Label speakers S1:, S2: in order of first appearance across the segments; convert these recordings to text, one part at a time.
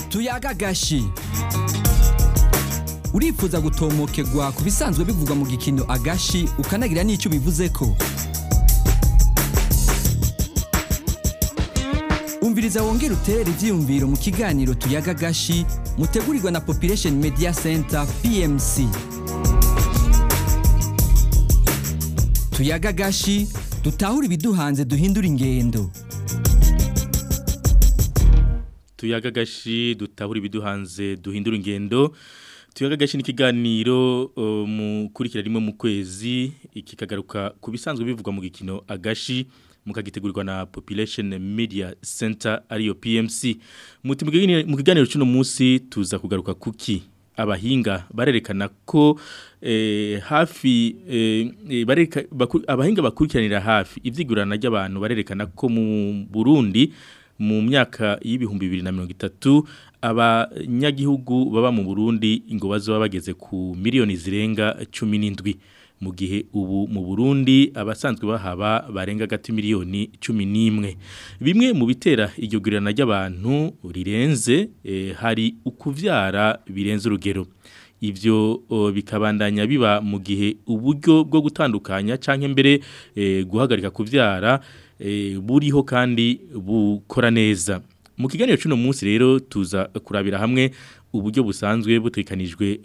S1: tuyaga agashi urifuza gutomokegwa ku bisanzwe bivugwa mu gikino agashi ukanagira n'icyo bivuze ko umviriza wongera uterere ibyiyumviro mu kiganiro tuyaga agashi mutegurirwa na population media center pmc tuyaga agashi dutahure ibiduhanze duhindura ingendo
S2: tuyaga gashi dutahura ibiduhanze duhindura ingendo tuyaga gashi ni ikiganiro uh, mukurikira rimwe mu kwezi ikikagaruka ku bisanzwe bivugwa mu gikino agashi mukagitegurirwa na Population Media Center ariyo PMC muti mu kiganiro cy'uno munsi tuza kugaruka kuki abahinga barerekana ko eh, hafi eh, bareka, baku, abahinga bakurikiranira hafi ivyigurana ry'abantu barerekana ko mu Burundi mu myaka y'ibihumbi bibiri na mirongo itatu abanyagihugu baba mu Burundi ngo bazoba bageze ku miliyoni zirenga cumi n'indwi mu gihe ubu mu Burundi abasanzwe bahaba barenga gati miliyoni cumi n'imwe bimwe mu bitera iryo gurirana ry'abantu rirenze eh, hari ukuvyara birenze urugero ivyo o, bikabandanya biba mu gihe uburyo bwo gutandukanya canke mbere eh, guhagarika kuvyara eh, buriho kandi bukora neza mu kiganiro cy'uno munsi rero tuza kurabira hamwe uburyo busanzwe butekanijwe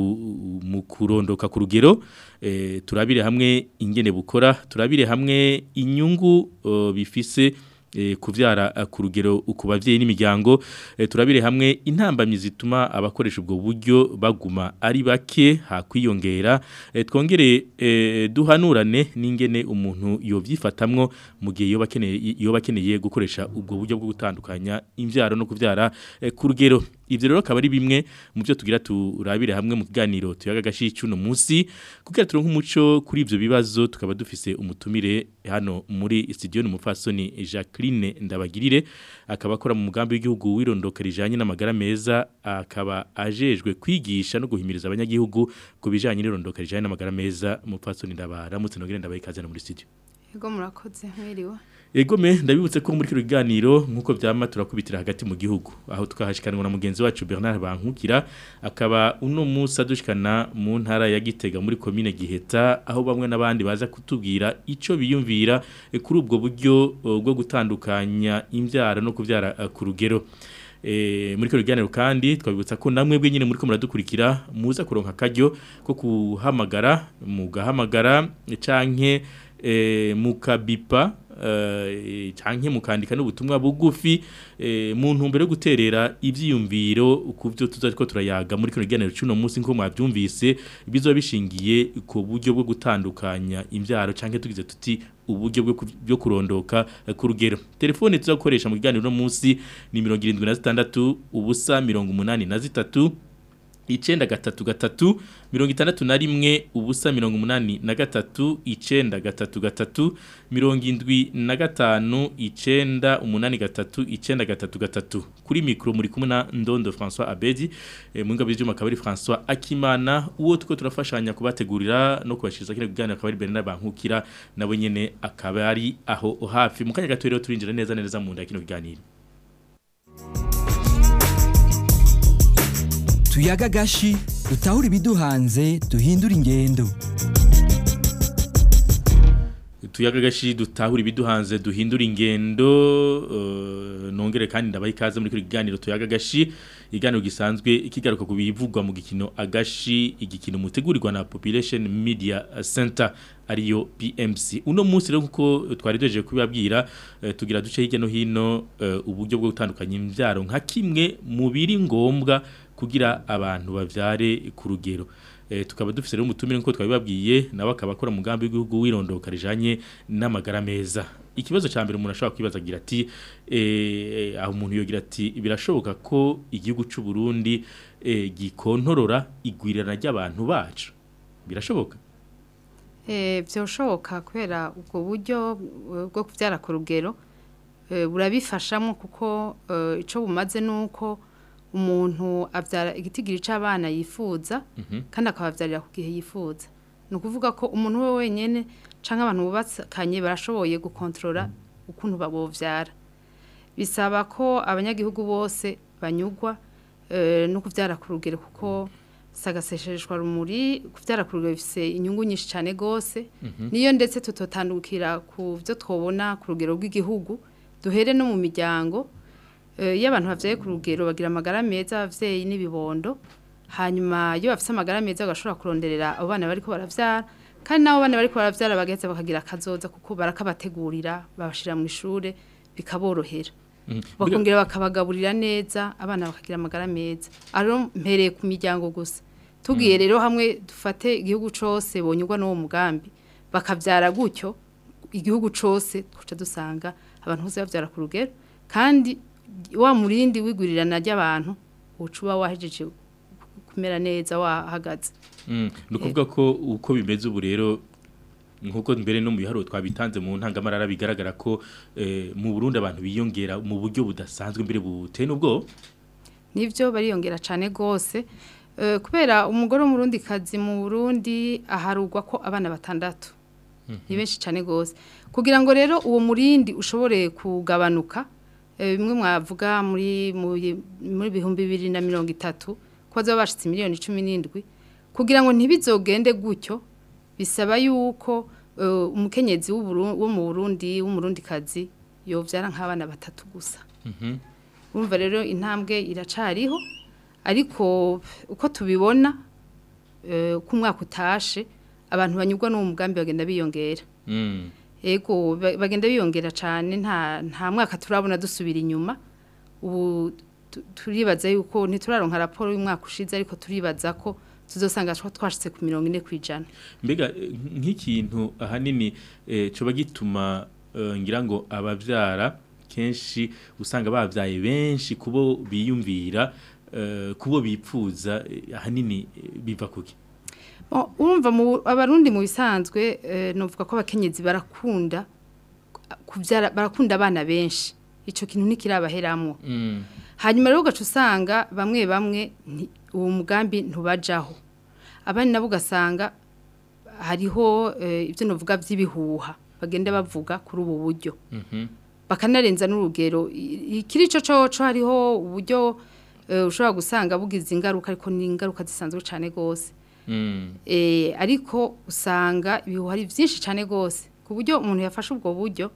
S2: mu kurondoka ku rugero eh, turabire hamwe ingene bukora turabire hamwe inyungu uh, bifise e, kuvyara ku rugero ku bavyeyi n'imiryango e, turabire hamwe intambamyi zituma abakoresha ubwo buryo baguma ari bake hakwiyongera e, twongere e, duhanurane n'ingene umuntu yovyifatamwo mu gihe yo bakeneye yo bakeneye gukoresha ubwo buryo bwo gutandukanya imvyaro no kuvyara e, ku rugero ivyo rero akaba ari bimwe mu byo tugira turabire hamwe mu kiganiro tuyaga gashi cy'uno munsi kugira turonke umuco kuri ivyo bibazo tukaba dufise umutumire hano muri studio n'umufasoni Jacqueline Ndabagirire akaba akora mu mugambi w'igihugu wirondoka rijanye n'amagara meza akaba ajejwe kwigisha no guhimiriza abanyagihugu ku bijanye n'irondoka rijanye n'amagara meza umufasoni ndabaramutse nogere ndabaye kaze muri studio
S3: Ego murakoze mwiriwe
S2: Egome ndabibutse ko muri kino kiganiro nkuko vyama turakubitira hagati mu gihugu aho tukahashikanwa na mugenzi wacu Bernard Bankukira akaba uno musa dushikana mu ntara ya Gitega muri commune Giheta aho bamwe nabandi baza kutubwira ico biyumvira e, kuri ubwo buryo bwo gutandukanya imvyara no kuvyara uh, ku rugero E, muri kino kiganiro kandi twabibutsa ko namwe bwe nyine muri ko muradukurikira muza kuronka karyo ko kuhamagara mugahamagara canke e, mukabipa uh, canke mukandika n'ubutumwa bugufi e, mu ntumbero yo guterera ivyiyumviro kuvyo tuzariko turayaga muri kino kiganiro cy'uno munsi nko mwavyumvise bizoba bishingiye ku buryo bwo gutandukanya imvyaro canke tugize tuti uburyo bwo kurondoka ku rugero telefone tuzakoresha mu kiganiro no munsi ni 76 ubusa 83 icenda gatatu gatatu mirongo itandatu na rimwe ubusa mirongo umunani na gatatu icenda gatatu gatatu mirongo indwi na gatanu icenda umunani gatatu icenda gatatu gatatu kuri mikro muri kumwe na Ndondo François Abedi e, mu ngabo y'ivyuma kabari François Akimana uwo tuko turafashanya kubategurira no kubashiriza kire kuganira akaba ari Bernard Bankukira nabo nyene akaba ari aho hafi mu kanya gato rero turinjira neza neza mu nda kino kiganiro
S1: tuyaga gashi dutahure ibiduhanze duhindura ingendo
S2: tuyaga gashi dutahura ibiduhanze duhindura ingendo uh, nongere kandi ndabaye ikaze muri kiganiro tuyaga gashi iganiro gisanzwe ikigaruka ku bivugwa mu gikino agashi igikino mutegurirwa na Population Media Center ariyo PMC uno munsi rero kuko twari doje kubibabwira uh, tugira duce hirya no hino uh, uburyo bwo gutandukanya imvyaro nka kimwe mu biri ngombwa kugira abantu bavyare ku rugero e, tukaba dufise rero umutumire nko twabibabwiye nawe akaba akora mugambi w'igihugu wirondoka rijanye n'amagara meza ikibazo ca mbere umuntu ashobora kwibaza agira ati eh aho umuntu yogira ati birashoboka ko igihugu c'u Burundi eh gikontorora igwirirana ry'abantu bacu birashoboka
S3: eh byoshoboka kubera ubwo buryo bwo kuvyara ku rugero burabifashamo kuko ico bumaze nuko umuntu abyara igitigiri cy'abana yifuza kandi akababyarira ku gihe yifuza ni ukuvuga ko umuntu we wenyine cyangwa abantu bubakanye barashoboye gukontorora ukuntu babobyara bisaba ko abanyagihugu bose banyugwa eh, no kuvyara ku rugero kuko sagasesheshwa rumuri kuvyara ku rugero bifise inyungu nyinshi cyane gose niyo ndetse tutotandukira ku byo twobona ku rugero rw'igihugu duhere no mu miryango Eh, iyo abantu bavyaye ku rugero bagira amagara meza abavyeyi n'ibibondo hanyuma iyo bafise amagara meza bagashobora kuronderera abo bana bariko baravyara kandi nabo bana bariko baravyara bagaheza bakagira akazoza kuko barakabategurira babashira mu ishure bikaborohera bakongera bakabagaburira neza abana bakagira amagara meza aro mpereye ku miryango gusa tugiye rero hamwe dufate igihugu cose bonyurwa n'uwo mugambi bakavyara gutyo igihugu cose tuca dusanga abantu bose bavyara ku rugero kandi wa murindi wigurirana ry'abantu uca uba wahejeje kumera neza wahagaze
S2: Mm, ni ukuvuga ko uko bimeze ubu rero nk'uko mbere no mu biharuro twabitanze mu ntangamarara bigaragara ko eh, mu Burundi abantu biyongera mu buryo budasanzwe mbere buteye n'ubwo
S3: nivyo bariyongera cane gose Eh, kubera umugore w'umurundi kazi mu Burundi aharugwa ko abana batandatu ni benshi cane gose kugira ngo rero uwo murindi ushobore kugabanuka eh, bimwe mwavuga muri muri muri bihumbi bibiri na mirongo itatu ko bazaba bashitse miliyoni cumi n'indwi kugira ngo ntibizogende gutyo bisaba yuko eh, umukenyezi w'Uburu- wo mu Burundi w'umurundi kazi yovyara nk'abana batatu gusa urumva rero intambwe iracariho ariko uko tubibona eh, uko umwaka utashe abantu banyurwa n'uwo mugambi bagenda biyongera
S2: Mm.
S3: ego ba- bagenda biyongera cyane nta nta mwaka turabona dusubira inyuma ubu tu- turibaza yuko ntituraronka raporo y'umwaka ushize ariko turibaza ko tuzosanga twa- twashitse ku mirongo ine ku ijana
S2: mbega eh, nk'ikintu ahanini eh, coba gituma eh, ngira ngo abavyara kenshi usanga bavyaye benshi kubo biyumvira eh, kubo bipfuza eh, ahanini eh, biva kuki
S3: Oh, urumva mu abarundi mu bisanzwe eh, novuga ko abakenyezi barakunda kuvyara barakunda abana benshi ico kintu ntikirabaheramwo
S2: Mm.
S3: hanyuma rero ugaca usanga bamwe bamwe nti- uwo mugambi ntubajaho abandi nabo ugasanga hariho eh, ibyo navuga by'ibihuha bagenda bavuga kuri ubu buryo
S2: Mhm.
S3: bakanarenza n'urugero I- ikiri cyo coco hariho uburyo eh, ushobora gusanga bugize ingaruka ariko ni ingaruka zisanzwe cyane gose
S2: Mm.
S3: eh, ariko usanga ibihuha ari byinshi cyane gose ku buryo umuntu yafashe ubwo buryo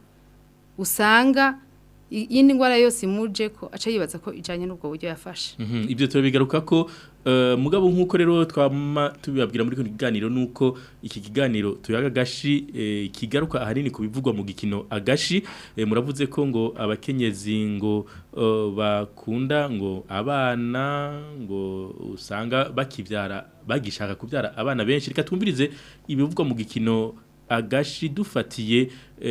S3: usanga i- iyindi ndwara yose imuje ko aca yibaza ko ijanye n'ubwo buryo yafashe
S2: Mhm, Ibyo turabigaruka ko eh, mugabo nk'uko rero twama tubibabwira muri kino kiganiro nuko iki kiganiro tuyaga gashi eh, kigaruka ahanini ku bivugwa mu gikino agashi eh, muravuze ko ngo abakenyezi ngo eh, bakunda ngo abana ngo usanga bakivyara bagishaka kubyara abana benshi reka twumvirize ibivugwa mu gikino agashi dufatiye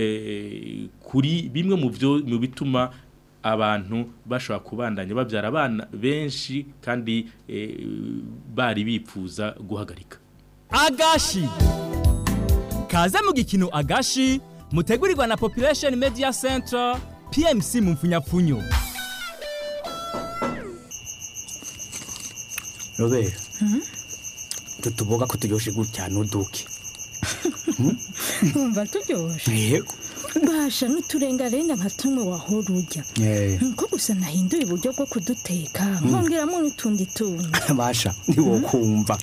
S2: eh, kuri bimwe mu byo mu bituma abantu bashobora kubandanya babyara abana benshi kandi eh, bari bipfuza guhagarika
S1: agashi kaze mu gikino agashi mutegurirwa na population media center pmc mu mfunyapfunyo
S4: robera tutuboga ko turyoshe gutya nuduke
S5: Umva turyoshe
S4: yego
S5: basha n'uturengarenga nka tumwe wahora urya
S4: Eh,
S5: nko gusa nahinduye uburyo bwo kuduteka nkongeramo n'utundi tundi
S4: basha ntiwokumva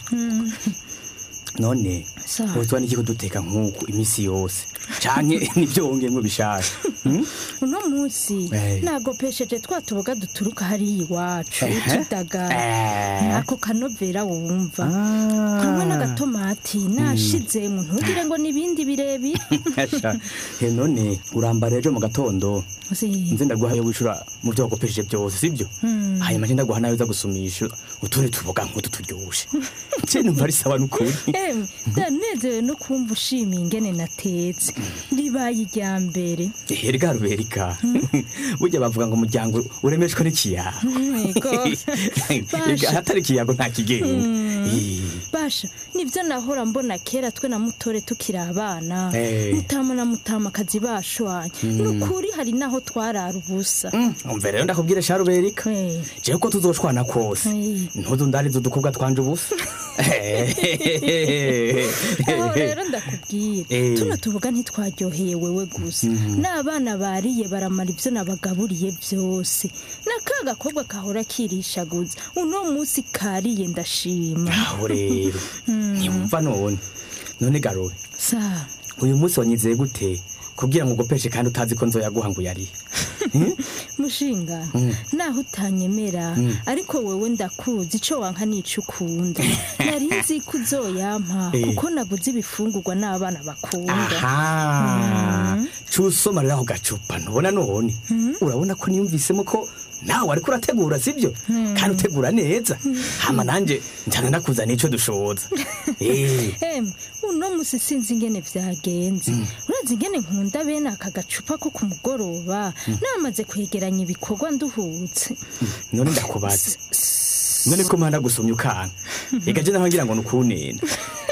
S4: none
S5: Sawa.
S4: wotwa n'iki kuduteka nk'uku iminsi yose canke nivyo wongeyemwo bishasha Hmm?
S5: uno munsi
S4: Eh.
S5: nagopesheje twa tuboga duturuka hariya iwacu
S4: Ehe.
S5: utudagara
S4: Eh.
S5: nako kanovera wumva
S4: Ah.
S5: hamwe n'agatomati nashizemo ntugire ngo n'ibindi birebire
S4: Asha, he none urambara ejo mu gatondo
S5: Zi-
S4: nze ndaguha yo wishura mu vyo wakopesheje byose sibyo hanyuma nje ndaguha nawe uza gusumisha utundi tuboga nk'utu turyoshe je numva ari sawa n'ukuri
S5: Emwe ndanezerewe no kumva ushimiye ingene natetse ribaye irya mbere
S4: erega ruberika burya bavuga ngo umuryango uremeshwa n'ikiyago
S5: Yego.
S4: Erega ahatari ikiyago nta kigenda Eh,
S5: basha nivyo nahora mbona kera twe na mutore tukiri abana
S4: Eh.
S5: mutama na mutamakazi bashwanye nukuri hari naho twarara ubusa
S4: mm, umve rero ndakubwire sha ruberika
S5: Eh,
S4: jewe ko tuzoshwana kose
S5: Eh.
S4: ntuzu ndarizo udukobwa twanje ubusa
S5: aho rero ndakubwira
S4: Eh.
S5: tuno tuvuga ntitwaryoheye wewe gusa n'abana bariye baramara ibyo nabagaburiye byose na ka gakobwa kahora kirishaguza uno munsi kariye ndashima
S4: aho rero ntiyumva none none garobe
S5: sa
S4: uyu munsi wanyizeye gute kugira ngo ugopeshe kandi utazi ko nzoyaguha ngo yari
S5: mushinga naho utanyemera ariko wewe ndakuzi ico wanka nico ukunda nari nzi ko uzoyampa
S4: Eh.
S5: kuko naguze ibifungurwa n'abana bakunda
S4: aha cusoma rero ako gacupa ntubona none urabona ko niyumvisemo ko nawe ariko urategura sibyo kandi utegura neza hama nanje njana ndakuzana ico dushoboza Eh,
S5: Emwe uno musi sinzi ingene vyagenze urazi ingene nkunda bene aka gacupa ko ku mugoroba namaze kwegeranya ibikorwa nduhutse
S4: none ndakubaza none ko mpanda gusomya ukanka reka je naho ngira ngo nukunena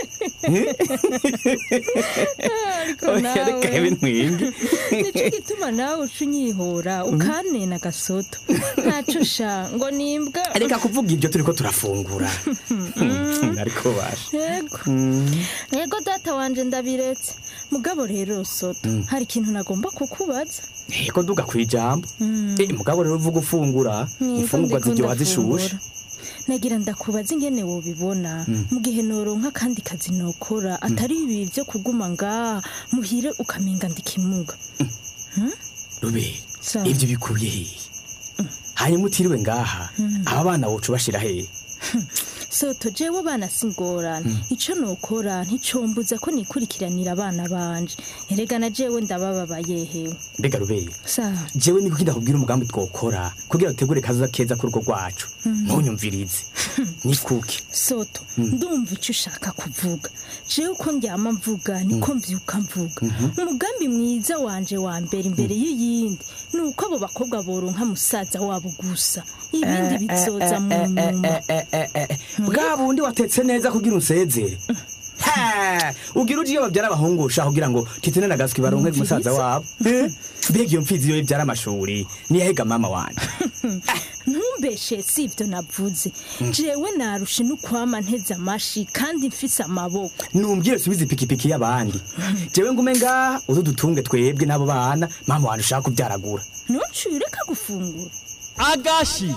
S5: ariko
S4: Oya, reka
S5: nawe
S4: bintwenge
S5: nico gituma nawe uca unyihora ukanena gasoto ntaco sha ngo nimbwa
S4: reka kuvuga ibyo turiko turafungura ariko basha
S5: yego yego data wanje ndabiretse mugabo rero soto hari ikintu nagomba kukubaza
S4: eko duga kwijambo eh mugabo rero uvuga ufungura
S5: Niko
S4: imfungurwa
S5: ndiko
S4: ziryoha
S5: ndafungura.
S4: zishushe
S5: nagira ndakubaza ingene wobibona mu gihe noronka kandi kazi nokora atari ibi byo kuguma ngaha muhire ukamenga ndikimuga
S4: rubere
S5: Sawa.
S4: ibyo bikuye hehe hanyuma utiriwe ngaha aba bana woca ubashira hehe
S5: soto jewe bana singorana ico nokora nticombuza ko nikurikiranira abana banje erega na jewe ndabababaye hewe
S4: mbega rubere
S5: sawa
S4: jewe niko ndakubwira umugambi twokora kugira utegure kazoza keza ku rugo rwacu ntunyumvirize nikuke
S5: soto ndumva icyo ushaka kuvuga jewe uko ndyama mvuga niko mvyuka mvuga umugambi mwiza wanje wa mbere imbere y'iyindi ni uko abo bakobwa boronka musaza wabo gusa ibindi bizoza mu nyuma
S4: bwa bundi watetse neza kugira unsezere Ha! ugira uje iyo babyara abahungusha kugira ngo titene na gaswi baronke umusaza wabo Eh? mbega iyo mfizi iyo ibyara amashuri niyahega mama wanje
S5: ntumbeshe si ibyo navuze jewe narushe n'ukwama nteze amashi kandi mfise amaboko
S4: numbwire subiza ipikipiki y'abandi jewe ngume ngaha uzu dutunge twebwe n'abo bana mama wanje ushaka kubyaragura
S5: ntuciye ureka gufungura
S1: agashi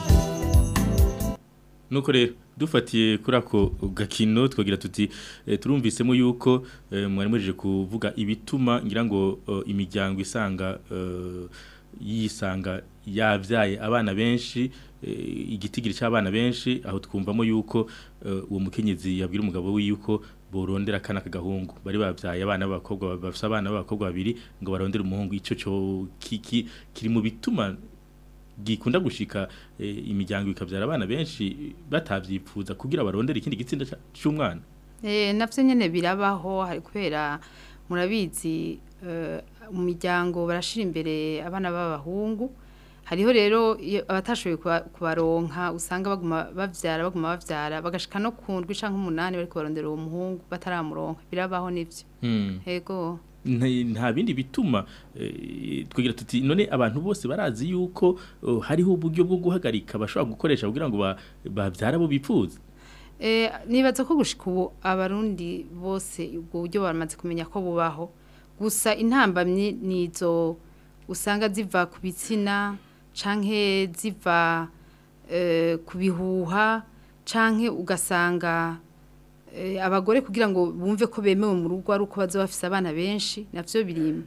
S2: nuko rero dufatiye kuri ako gakino twagira tuti eh, turumvisemo yuko eh, mwari mwejeje kuvuga ibituma ngira ngo eh, imiryango isanga eh, yisanga yavyaye abana benshi eh, igitigiri cy'abana benshi aho twumvamo yuko eh, uwo mukenyezi yabwira umugabo we yuko borondera akana kagahungu bari bavyaye abana b'abakobwa bafise abana b'abakobwa babiri ngo barondere umuhungu ico cyo kiki kiri mu bituma gikunda gushika eh, imiryango ikavyara abana benshi batavyipfuza kugira barondere ikindi gitsinda ca- c'umwana
S3: Eh, navyo nyene birabaho hari kubera murabizi eh, mu miryango barashira imbere abana b'abahungu hariho rero iyo abatashoboye kuba- kubaronka usanga baguma bavyara baguma bavyara bagashika no ku ndwi canke umunani bariko barondera uwo muhungu bataramuronka birabaho nivyo
S2: hmm.
S3: ego
S2: Nta- nta bindi bituma eh, twigira tuti none abantu bose barazi yuko oh, hariho uburyo bwo guhagarika bashobora gukoresha kugira ngo ba- bavyara abo bipfuza
S3: Eh, nibaza ko gushika ubu abarundi bose ubwo buryo bamaze kumenya ko bubaho gusa intambamyi nizo usanga ziva ku bitsina canke ziva eh, ku bihuha canke ugasanga eh, abagore kugira ngo bumve ko bemewe mu rugo ari uko baza bafise abana benshi navyo biri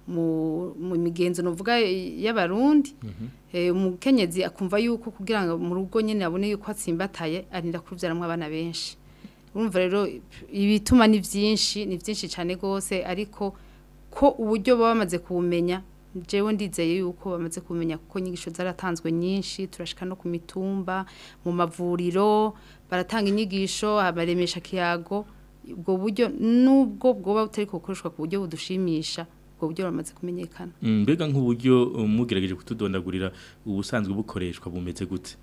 S3: mu mu migenzo novuga y'abarundi eh, umukenyezi akumva yuko kugira ngo mu rugo nyene abone yuko atsimbataye arinda kuvyaramwo abana benshi urumva rero ibituma ni vyinshi ni vyinshi cane gose ariko ko uburyo baba bamaze kubumenya jewe ndizeye yuko bamaze kumenya kuko inyigisho zaratanzwe nyinshi turashika no ku mitumba mu mavuriro baratanga inyigisho abaremesha kiyago ubwo buryo nubwo bwoba butari gukoreshwa ku buryo budushimisha ubwo buryo buramaze kumenyekana
S2: Mm, mbega nk'uburyo uh, mugerageje kutudondagurira ubusanzwe bukoreshwa bumeze gute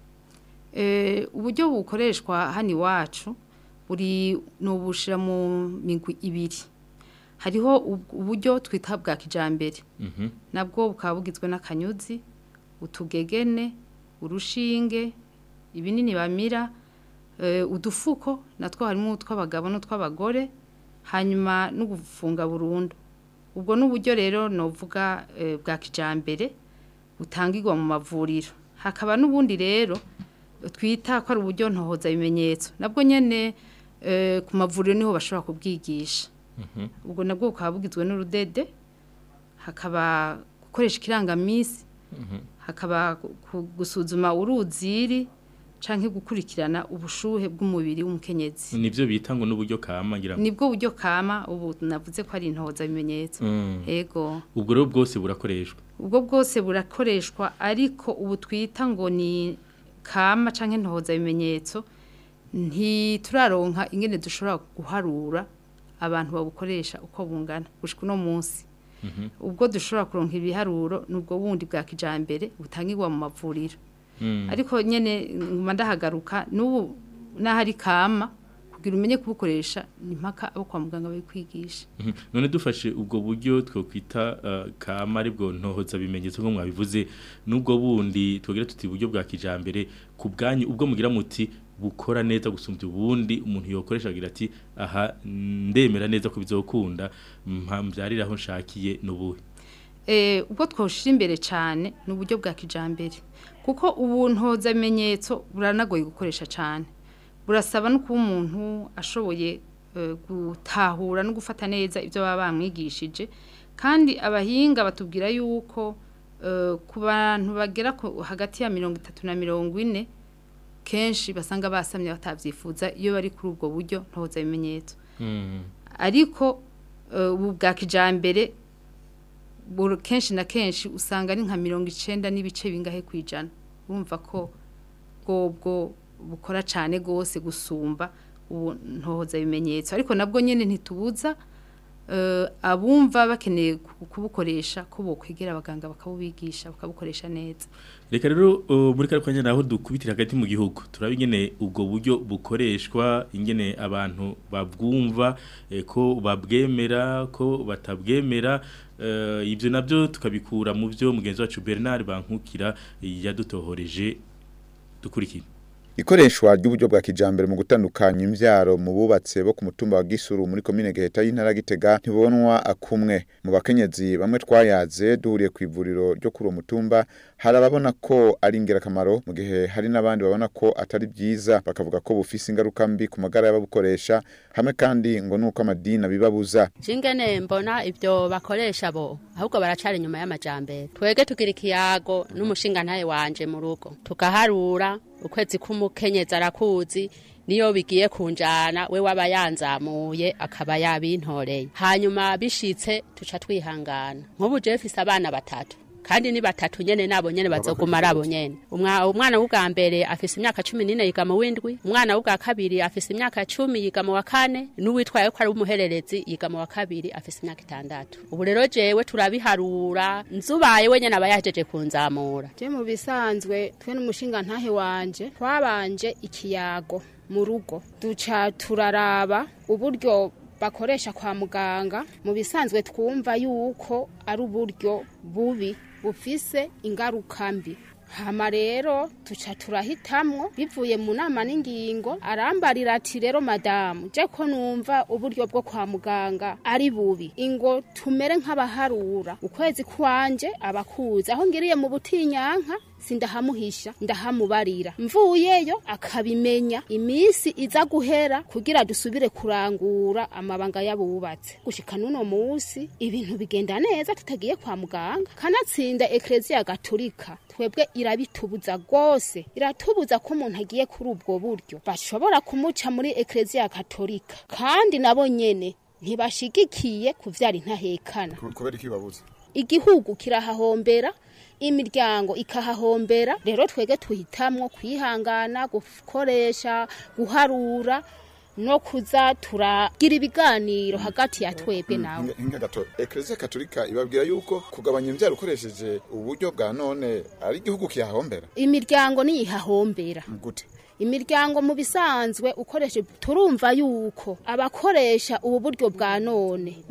S3: Eh, uburyo bukoreshwa hano iwacu buri ni ubushira mu migwi ibiri hariho ub- uburyo twita bwa kijambere
S2: Mhm.
S3: nabwo bukaba bugizwe n'akanyuzi utugegene urushinge ibinini bamira eh, udufuko natwo harimo utw'abagabo n'utw'abagore hanyuma no gufunga burundu ubwo n'uburyo rero novuga eh, bwa kijambere butangirwa mu mavuriro hakaba n'ubundi rero twita ko ari uburyo ntohoza ibimenyetso nabwo nyene eh, ku mavuriro niho bashobora kubwigisha ubwo nabwo bukaba bugizwe n'urudede hakaba gukoresha ikirangamisi hakaba gu- gu- gusuzuma uruziri canke gukurikirana ubushuhe bw'umubiri w'umukenyezi
S2: nivyo bita ngo n'uburyo kama ngira ngo.
S3: nibwo buryo kama ubu navuze ko ari intohoza bimenyetso
S2: Mm.
S3: ego
S2: ubwo rero bwose burakoreshwa
S3: ubwo bwose burakoreshwa ariko ubu twita ngo ni kama canke ntohoza bimenyetso ntituraronka ingene dushobora guharura abantu babukoresha uko bungana gushika uno munsi ubwo dushobora kuronka ibiharuro nubwo bundi bwa kijambere butangirwa mu mavuriro
S2: Mm.
S3: ariko nyene nguma ndahagaruka n'ubu n'ahari kama kugira umenye kubukoresha ni mpaka abo kwa muganga babikwigisha
S2: Mhm. none dufashe ubwo buryo twokwita uh, kama aribwo ntohoza bimenyetso nko mwabivuze n'ubwo bundi twogira tuti uburyo bwa kijambere ku bwanyu ubwo mugira muti bukora neza gusumbya ubundi umuntu yokoresha agira ati aha ndemera neza ko bizokunda mbyarira aho nshakiye n'ubuhe
S3: eh ubwo twoshira imbere cyane ni uburyo bwa kijambere kuko ubu ntoza bimenyetso buranagoye gukoresha cyane burasaba no kuba umuntu ashoboye eh, gutahura no gufata neza ibyo baba bamwigishije kandi abahinga batubwira yuko eh, ku bantu bagera ku- hagati ya mirongo itatu na mirongo ine kenshi basanga basamye batavyifuza iyo bari kuri ubwo buryo ntoza bimenyetso
S2: Mm.
S3: ariko eh, ubu bwa kijambere buru- kenshi na kenshi usanga ari nka mirongo icenda n'ibice bingahe ku ijana urumva ko bwobwo bukora cyane rwose gusumba ubu ntohoza ibimenyetso ariko nabwo nyine ntitubuza eh, abumva bakeneye ku- kubukoresha ko bokwegera abaganga bakabubigisha bakabukoresha neza
S2: Reka rero uh, muri kare kwanya naho dukubitira hagati mu gihugu turaba ingene ubwo buryo bukoreshwa ingene abantu babwumva eh, ko babwemera ko batabwemera uh, ivyo navyo tukabikura mu byo mugenzi wacu Bernard Bankukira eh, yadutohoreje dukurikira
S6: Ikoreshwa ry'uburyo bwa kijambere mu gutandukanya imvyaro mu bubatse bo ku mutumba wa Gisuru muri komine Giheta y'intara ya Gitega ntibonwa akumwe mu bakenyezi bamwe twayaze duhuriye ku ivuriro ryo kuri uwo mutumba hari ababona ko ari ingirakamaro mu gihe hari n'abandi babona ko atari byiza bakavuga ko bufise ingaruka mbi ku magara y'ababukoresha hamwe kandi ngo nuko amadini abibabuza
S7: Jingene mbona ibyo bakoresha bo ahubwo baracari inyuma y'amajambere twege tugira ikiyago n'umushinga ntaye wanje mu rugo tugaharura ukwezi k'umukenyezi arakuzi niyo bigiye kunjana we waba yanzamuye akaba yabintoreye hanyuma bishitse tuca twihangana nk'ubu jewe mfise abana batatu kandi ni batatu nyene nabo nyene bazoguma ari abo nyene Umwa- umwana w'ubwa mbere afise imyaka cumi n'ine yiga mu w'indwi umwana w'ubwa kabiri afise imyaka cumi yiga mu wa kane n'uwitwaye ko ari umuhererezi yiga mu wa kabiri afise imyaka itandatu ubu rero jewe turabiharura nzubaye we nyene aba yahejeje kunzamura
S8: je mu bisanzwe twe n'umushinga ntahe wanje twabanje ikiyago mu rugo duca turaraba uburyo bakoresha kwa muganga mu bisanzwe twumva yuko ari uburyo bubi bufise ingaruka mbi hama rero tuca turahitamwo bivuye mu nama n'ingingo arambarira ati rero madamu je ko numva uburyo bwo kwa muganga ari bubi ingo tumere nk'abaharura ukwezi kwanje abakuzi aho ngiriye mu butinyanka sindahamuhisha ndahamubarira mvuyeyo akabimenya imisi iza guhera kugira dusubire kurangura amabanga y'abubatse gushika n'uno musi ibintu bigenda neza tutagiye kwa muganga kanatsinda ekleziya gatolika twebwe irabitubuza rwose iratubuza ko umuntu agiye kuri ubwo buryo bashobora kumuca muri ekleziya katolika kandi nabo nyene ntibashigikiye kuvyara intahekana
S6: kubera iki babuze
S8: igihugu kirahahombera imiryango ikahahombera rero twege tuhitamwo kwihangana gukoresha guharura no kuza turagira ibiganiro hagati ya twebwe nawe
S6: inga gato ekleziya katolika ibabwira yuko kugabanya imbyaro ukoresheje uburyo bwa none ari igihugu kihahombera
S8: imiryango niyihahombera
S6: gute
S8: imiryango mu bisanzwe ukoresha turumva yuko abakoresha ubu buryo bwa none ngo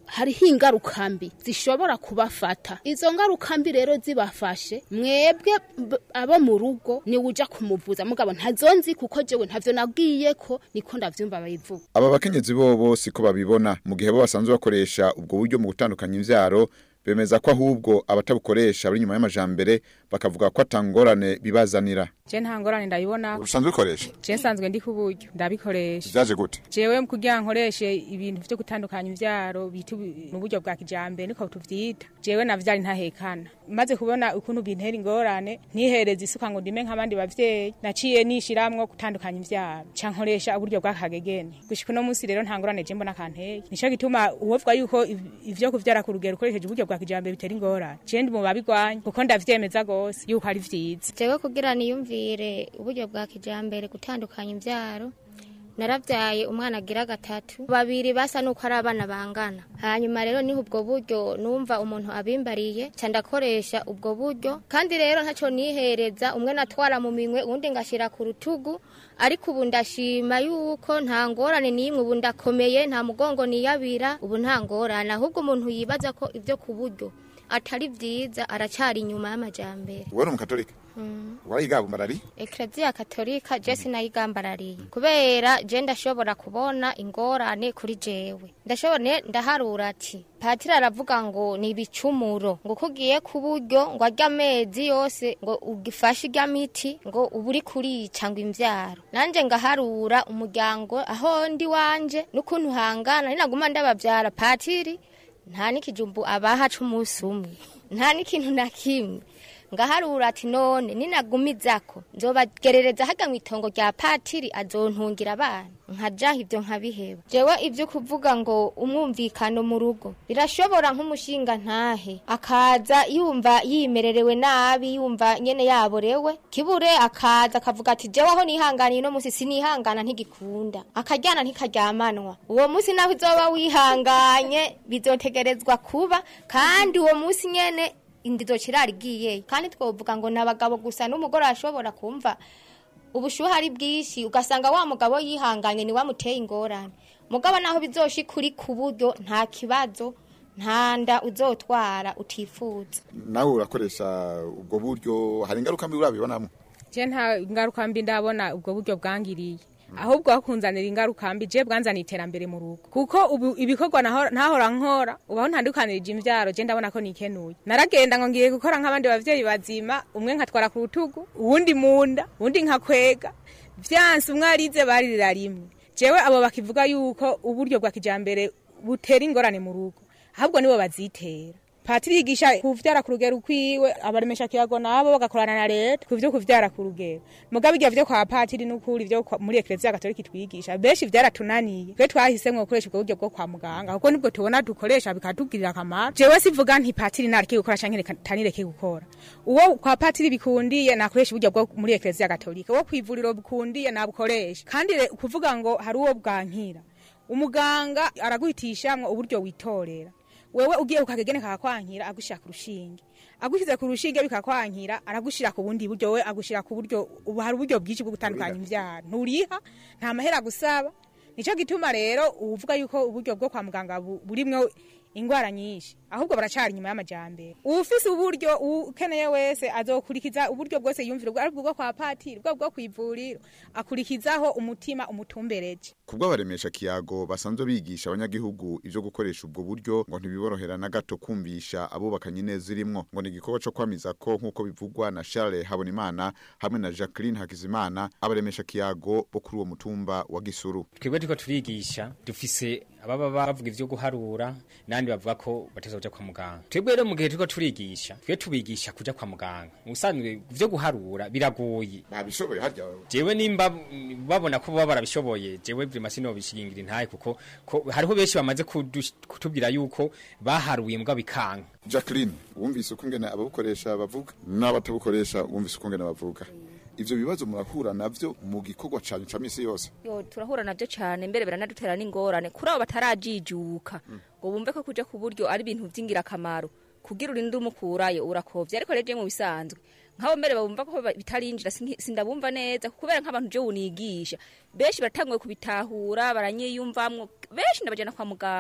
S8: hariho ingaruka mbi zishobora kubafata izo ngaruka mbi rero zibafashe mwebwe b- abo mu rugo niwe uja kumuvuza mugabo ntazonzi kuko jewe ntavyo nabwiye ko niko ndavyumva bayivuga
S6: aba bakenyezi bobo siko babibona mu gihe bo basanzwe bakoresha ubwo buryo mu gutandukanya imvyaro bemeza ko ahubwo abatabukoresha bari nyuma y'amajambere bakavuga ko atangorane bibazanira
S9: je nta ngorane ndabibona
S6: usanzwe ukoresha
S9: je nsanzwe ndi ku buryo ndabikoresha
S6: vyaje gute
S9: jewe kugira nkoreshe ibintu vyo gutandukanya imvyaro bita ubu- mu buryo bwa kijambere niko tuvyita jewe navyari ntahekana maze kubona ukuntu bintera ingorane ntihereza isuka ngo ndime nk'abandi bavyeyi naciye nishiramwo gutandukanya imvyaro ca nkoresha uburyo bw'akagegene gushika uno munsi rero nta ngorane je mbona kanteye nico gituma uwovuga yuko iv- ivyo kuvyara ku rugero ukoresheje uburyo bwa kijambere bitera ingorane je ndi mu babigwanya kuko ndavyemeza gose yuko ari vyiza
S10: jewe kugira niyumvire uburyo bwa kijambere gutandukanya imvyaro naravyaye umwana agira gatatu babiri basa nuko ari abana bangana hanyuma rero niho ubwo buryo numva umuntu abimbariye ca ndakoresha ubwo buryo kandi rero ntaco nihereza umwe natwara mu minwe uwundi ngashira ku rutugu ariko ubu ndashima yuko nta ngorane n'imwe ubu ndakomeye nta mugongo niyabira ubu nta ngorane ahubwo umuntu yibaza ko ivyo ku buryo atari vyiza aracari inyuma y'amajambere
S6: wowe uri umukatolika warayiga bumarari
S10: Eklezia Katolika je sinayigambararie kubera je ndashobora kubona ingorane kuri jewe ndashobora ndaharura ati patiri aravuga ngo ni ibicumuro ngo kugiye ku buryo ngo arya amezi yose ngo ugifashe irya miti ngo uba uri kurica ngo imvyaro nanje ngaharura umuryango aho ndi wanje n'ukuntu hangana ninaguma ndabavyara patiri nta n'ikijumbu abaha c'umunsi umwe nta n'ikintu na kimwe ngaharura ati none ninagumizako nzobagerereza haga mu itongo rya patiri azontungira abana nkajaho ibyo nkabiheba jewe ibyo kuvuga ngo umwumvikano mu rugo birashobora nk'umushinga ntahe akaza yumva yimererewe nabi yumva nyene yaborewe kibure akaza akavuga ati jewe aho nihanganiye no musi sinihangana ntigikunda akaryana ntikaryamanwa uwo musi naho uzoba wihanganye bizotegerezwa kuba kandi uwo musi nyene indizo kirari giye kandi twovuga ngo nabagabo gusa n'umugore ashobora kumva ubushuhe ari bwishi ugasanga wa mugabo yihanganye ni wamuteye ingorane mugabo naho bizoshi kuri ku buryo nta kibazo nta nda uzotwara utifuza
S6: nawe urakoresha ubwo buryo hari ingaruka mbi urabibonamo
S9: je nta ngaruka mbi ndabona ubwo buryo bwangiriye ahubwo hakunzanira ingaruka mbi je bwanzaniye iterambere mu rugo kuko ubu ibikorwa naho- ntahora nkora ubaho ntandukanirije imvyaro je ndabona ko nikenuye naragenda ngo ngiye gukora nk'abandi bavyeyi bazima umwe nkatwara ku rutugu uwundi munda uwundi nkakwega vyanse umwe arize baririra rimwe jewe abo bakivuga yuko uburyo bwa kijambere butera ingorane mu rugo ahubwo nibo bazitera patiri yigisha kuvyara ku rugero ukwiwe abaremesha kiyago nabo bagakorana na leta ku vyo kuvyara ku rugero mugabo ivyo vyo kwa patiri n'ukuri vyo kwa- muri eklezia gatolika twigisha benshi vyaratunaniye twe twahisemwo gukoresha ubwo buryo bwo kwa muganga kuko nibwo tubona dukoresha bikatugirira akamaro jewe sivuga nti patiri nareke gukora canke reka ntanireke gukora uwo kwa patiri bikundiye nakoresha uburyo bwo muri eklezia gatolika uwo kwivuriro bikundiye nabukoresha kandi re- kuvuga ngo hari uwo bwankira umuganga araguhitishamwo uburyo witorera wewe ugiye kukagegene kakwankira agushira ku rushinge agushize ku rushinge bikakwankira aragushira ku bundi buryo we agushira ku buryo ubu hari uburyo bwinshi bwo gutandukanya imvyaro nturiha nta mahera gusaba nico gituma rero uvuga yuko uburyo bwo kwa muganga bu- burimwo ingwara nyinshi ahubwo baracari inyuma y'amajambere ufise uburyo ukeneye wese azokurikiza uburyo bwose yumvira ubwo aribwo bwo kwa patiri ubwo bwo kwivuriro akurikizaho umutima umutumbereje
S6: kubwo abaremesha kiyago basanzwe bigisha abanyagihugu ivyo gukoresha ubwo buryo ngo ntibiborohera na gato kumvisha abubakanye neza irimwo ngo ni igikorwa co kwamiza ko nk'uko bivugwa na Charles Habonimana hamwe na Jacqueline Hakizimana abaremesha kiyago bo kuri uwo mutumba wa Gisuru
S11: twebwe turiko turigisha dufise ababa bavuga ivyo guharura nandi bavuga ko batazoja kwa muganga twebwe rero mu gihe turiko turigisha twe tubigisha kuja kwa muganga ubusanzwe vyo guharura biragoye
S6: nabishoboye harya
S11: jewe nimba babona ko baba barabishoboye jewe vrima sinobishingira intaye kuko ko hariho benshi bamaze kudush- kutubwira yuko baharuye mbwa bikanka
S6: Jacqueline wumvise uko ngene ababukoresha bavuga n'abatabukoresha wumvise uko ngene bavuga ivyo bibazo murahura navyo mu gikorwa canyu ca misi yose
S12: yo turahura navyo cyane mbere biranadutera n'ingorane kuri abo batarajijuka ngo bumve ko kuja ku buryo ari ibintu vy'ingirakamaro kugira urinde umukurayo urakovye ariko rero je mu bisanzwe nk'abo mbere babumva ko ba- bitarinjira sinki- sindabumva neza kubera nk'abantu je unigisha benshi baratanguye kubitahura baranyiyumvamwo benshi ndabajana kwa muganga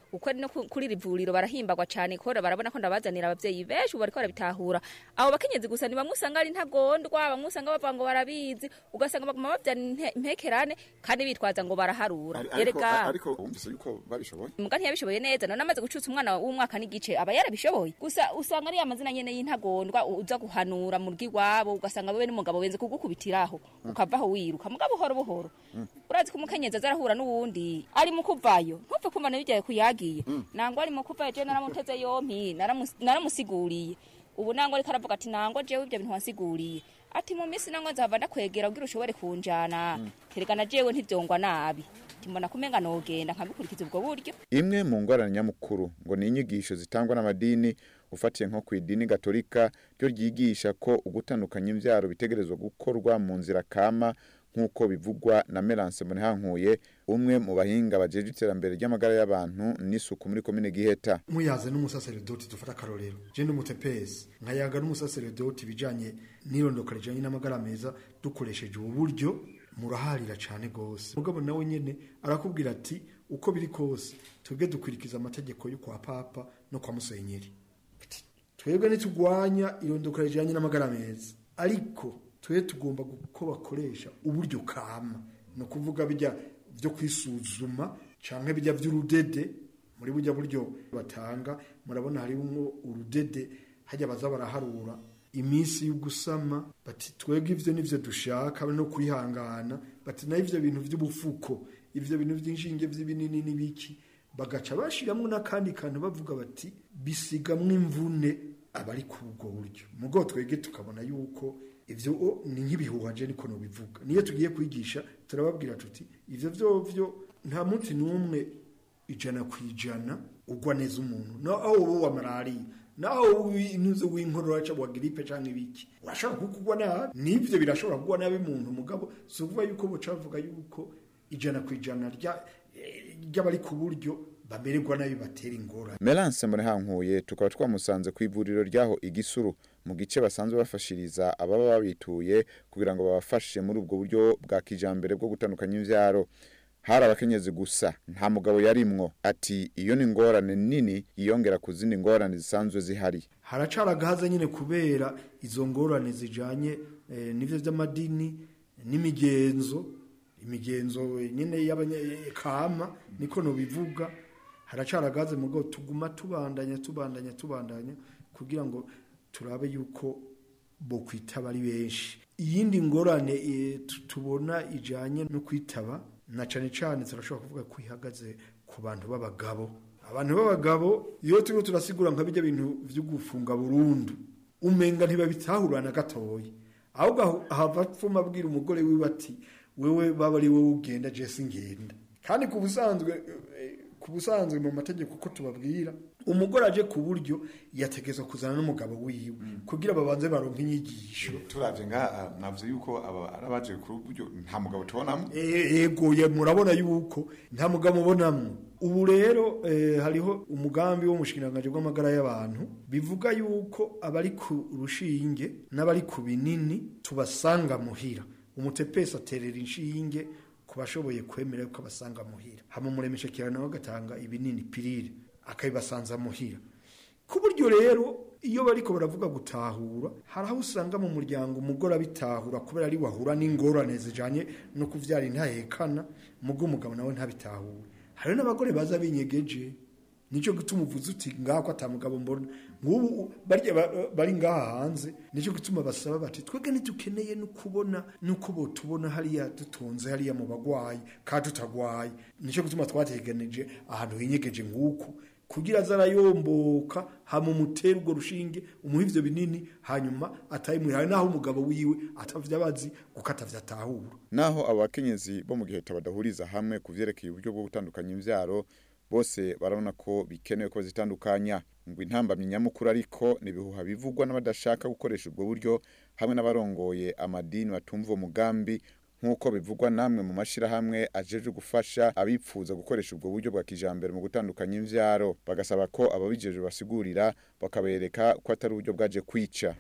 S12: uko ari no ku- kuri iri vuriro barahimbagwa cyane kora barabona ko ndabazanira abavyeyi benshi ubu bariko barabitahura abo bakenyezi gusa ni bamwe usanga ari ntagondwa bamwe usanga bavuga ngo barabizi ugasanga baguma bavyana inte- impekerane kandi bitwaza ngo baraharura erega
S6: ariko wumvise yuko babishoboye
S12: muga ntiyabishoboye neza none amaze gucutsa umwana w'umwaka n'igice aba yarabishoboye gusa usanga ari amazina nyene y'intagondwa u- uza guhanura mu rw'iwabo ugasanga wewe n'umugabo wenze kugukubitiraho ukavaho wiruka mugabo buhoro buhoro urazi ko umukenyezi aza arahura n'uwundi ari mu kuvayo ntupfe kumva nabijyaye kuyagiye nangwa ari mu kuvayo je naramuteze yompi naramus- naramusiguriye ubu nangwa ariko aravuga ati nangwa jewe ibyo bintu wasiguriye ati mu minsi nangwa nzava ndakwegera kugira ushobore kunjana kerekana jewe ntivyongwa nabi timbona kumenga nogenda nkabikurikiza ubwo buryo
S6: imwe mu ngorane nyamukuru ngo ni inyigisho zitangwa n'amadini ufatiye nko ku idini gatolika ryo ryigisha ko ugutandukanya imbyaro bitegerezwa gukorwa mu nzira kama nk'uko bivugwa na Merance Munehankuye umwe mu bahinga bajeje iterambere ry'amagara y'abantu n'isuku muri komine Giheta
S13: muyaze n'umusaseredoti dufata akarorero je n'umutepesi nkayaga n'umusaseredoti bijanye n'irondoka rijanye n'amagara meza dukoresheje ubu buryo muraharira cane gose mugabo nawe nyene arakubwira ati uko biri kose twebwe dukwirikiza amategeko yo kwa papa no kwa musenyeri Ati, twebwe nitugwanya irondoka rijanye n'amagara meza ariko twe tugomba ko bakoresha uburyo kama ni ukuvuga bijya byo kwisuzuma canke bijya vy'urudede muri burya buryo batanga murabona harimo urudede hajya baza baraharura iminsi y'ugusama bati twebwe ivyo nivyo dushaka no kwihangana bati na ivyo bintu vy'ubufuko ivyo bintu vy'inshinge vy'ibinini n'ibiki bagaca bashiramwo n'akandi kantu bavuga bati bisigamwo imvune abari ku ubwo buryo mugo twege tukabona yuko ivyo o, ni nk'ibihuha je niko nobivuga niyo tugiye kwigisha turababwira tuti ivyo vyovyo nta munsi n'umwe ijana ku ijana ugwa neza umuntu naho wowe wa malariya naho intuze w'inkorora cyangwa wa gripe cyangwa ibiki urashobora kukugwa nabi nibyo birashobora kugwa nabi umuntu mugabo si ukuvuga yuko buca bavuga yuko ijana ku ijana rya- eh, ry'abari ku buryo bamererwa nabi batera ingorane
S6: Merance Munehankuye tukaba twamusanze ku ivuriro ryaho igisuru mu gice basanzwe bafashiriza ababa babituye kugira ngo babafashe muri ubwo buryo bwa kijambere bwo gutandukanya imvyaro hari abakenyezi gusa nta mugabo yarimwo ati iyo ni ingorane nini yiyongera ku zindi ngorane zisanzwe zihari
S13: haracara gahaza nyine kubera izo ngorane zijanye eh, n'ivyo vy'amadini n'imigenzo imigenzo nyine y'abanyakama niko nobivuga haracara gahaze mu rwego tuguma tubandanya tubandanya tubandanya kugira ngo turabe yuko bo kwitaba ari benshi iyindi ngorane eh, tu- tubona ijanye no kwitaba na cane cane turashobora kuvuga ko ihagaze ku bantu b'abagabo abantu b'abagabo iyo turiko turasigura nka bijya bintu vyo gufunga burundu umenga ntibabitahura na gatoyi ahubwo aho- ahava apfuma abwira umugore wiwe ati wewe baba ari wowe ugenda jesi ngenda kandi ku busanzwe eh, ku busanzwe mu mategeko ko tubabwira umugore aje ku buryo yategezwa kuzana n'umugabo wiwe kugira babanze baronke inyigisho
S6: turavye nga navuze yuko aba arabaje ku buryo nta mugabo tubonamo
S13: E- ego ye murabona yuko nta mugabo mubonamwo ubu rero eh, hariho umugambi w'umushikiranganje bw'amagara y'abantu bivuga yuko abari ku rushinge n'abari ku binini tubasanga muhira umutepesi aterera inshinge ku bashoboye kwemera yuko abasanga muhira hama umuremesha nawe agatanga ibinini pirire akabibasanza muhira ku buryo rero iyo bariko baravuga gutahura hari aho usanga mu muryango umugore abitahura kubera ari wahura n'ingorane zijanye no kuvyara intahekana mugo umugabo nawe ntabitahure hari n'abagore baza binyegeje nico gituma uvuze uti ngako ata mugabo mbona nk'ubu barya ba- bari ngaha hanze nico gituma basaba bati twebwe ntidukeneye no kubona nuko bo tubona hariya dutonze hariya mu bagwayi kandi tutagwaye nico gituma twateganije ahantu hinyegeje nk'uku kugira azarayomboka hama umutera urwo rushinge umuha ivyo binini hanyuma atayimuha naho umugabo wiwe atavya abazi kuko atavya atahura
S6: naho abakenyezi bo mu gihe badahuriza hamwe ku vyerekeye uburyo bwo gutandukanya imvyaro bose barabona ko bikenewe ko bazitandukanya ngo intambamyi nyamukuru ariko ni ibihuha bivugwa n'abadashaka gukoresha ubwo buryo hamwe n'abarongoye amadini batumva uwo mugambi nk'uko bivugwa namwe mu mashirahamwe ajeje gufasha abipfuza gukoresha ubwo buryo bwa kijambere mu gutandukanya imvyaro bagasaba ko ababijeje basigurira bakabereka ko atari uburyo bwaje kwica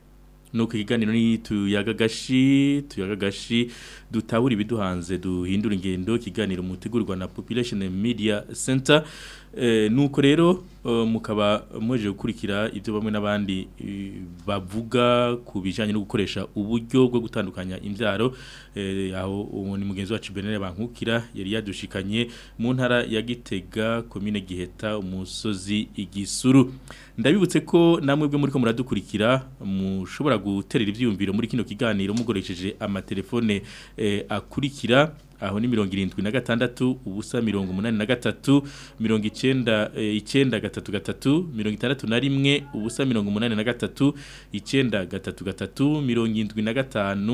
S2: nuko ikiganiro ni tuyagagashi tuyagagashi dutabura ibiduhanze duhindura ingendo ikiganiro mutegurwa na Population Media Center eh, nuko rero uh, mukaba muje gukurikira ibyo bamwe n'abandi eh, bavuga ku bijanye no gukoresha uburyo bwo gutandukanya imbyaro eh, aho uwo ni mugenzi wacu Benere bankukira yari yadushikanye mu ntara ya Gitega commune Giheta umusozi igisuru ndabibutse ko namwe bwe muri ko muradukurikira mushobora guterera ivyiyumviro muri kino kiganiro mugoresheje amatelefone eh, akurikira aho ni mirongo irindwi na gatandatu ubusa mirongo umunani na gatatu mirongo icenda eh, icenda gatatu gatatu mirongo itandatu na rimwe ubusa mirongo umunani na gatatu icenda gatatu gatatu mirongo indwi na gatanu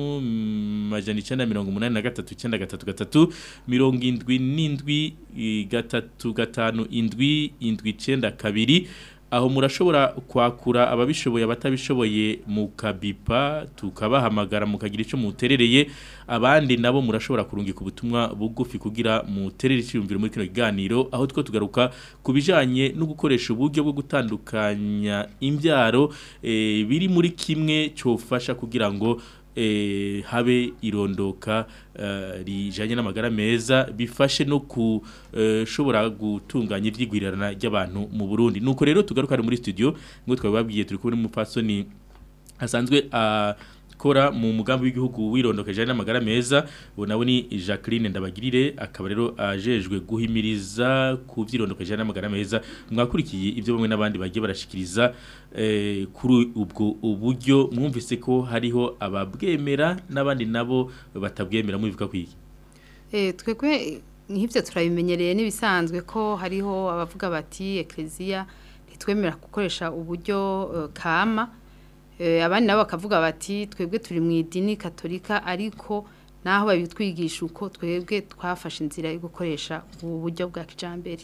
S2: mm, majana icenda mirongo umunani na gatatu icenda gatatu gatatu mirongo indwi n'indwi eh, gatatu gatanu indwi indwi icenda kabiri aho murashobora kwakura ababishoboye abatabishoboye mu kabipa tukabahamagara mukagira icyo muterereye abandi nabo murashobora kurungika ubutumwa bugufi kugira muterere icyumviro muri kino kiganiro aho two tugaruka ku bijanye no gukoresha uburyo bwo gutandukanya imbyaro eh, biri muri kimwe cyofasha kugira ngo eh, habe irondoka eh, rijanye n'amagara meza bifashe no kushobora gutunganya ivyigwirirana ry'abantu mu Burundi nuko rero tugaruka muri studio ngo twababwiye turi kubona umupfasoni asanzwe akora mu mugambi w'igihugu wirondokeje n'amagara meza ubu nawe ni Jacqueline Ndabagirire akaba rero ajejwe guhimiriza ku vyirondokeje n'amagara meza mwakurikiye ibyo bamwe n'abandi bagiye barashikiriza eh, kuri ubwo uburyo mwumvise ko hariho ababwemera n'abandi nabo batabwemera mwivuga kwiki
S3: Eh, twebwe nk'ibyo turabimenyereye n'ibisanzwe ko hariho abavuga bati ekereziya ntitwemera gukoresha uburyo eh, kama Eh, abandi nabo bakavuga bati twebwe turi mu idini katolika ariko naho babitwigisha uko twebwe twafashe inzira yo gukoresha ubu buryo bwa kijambere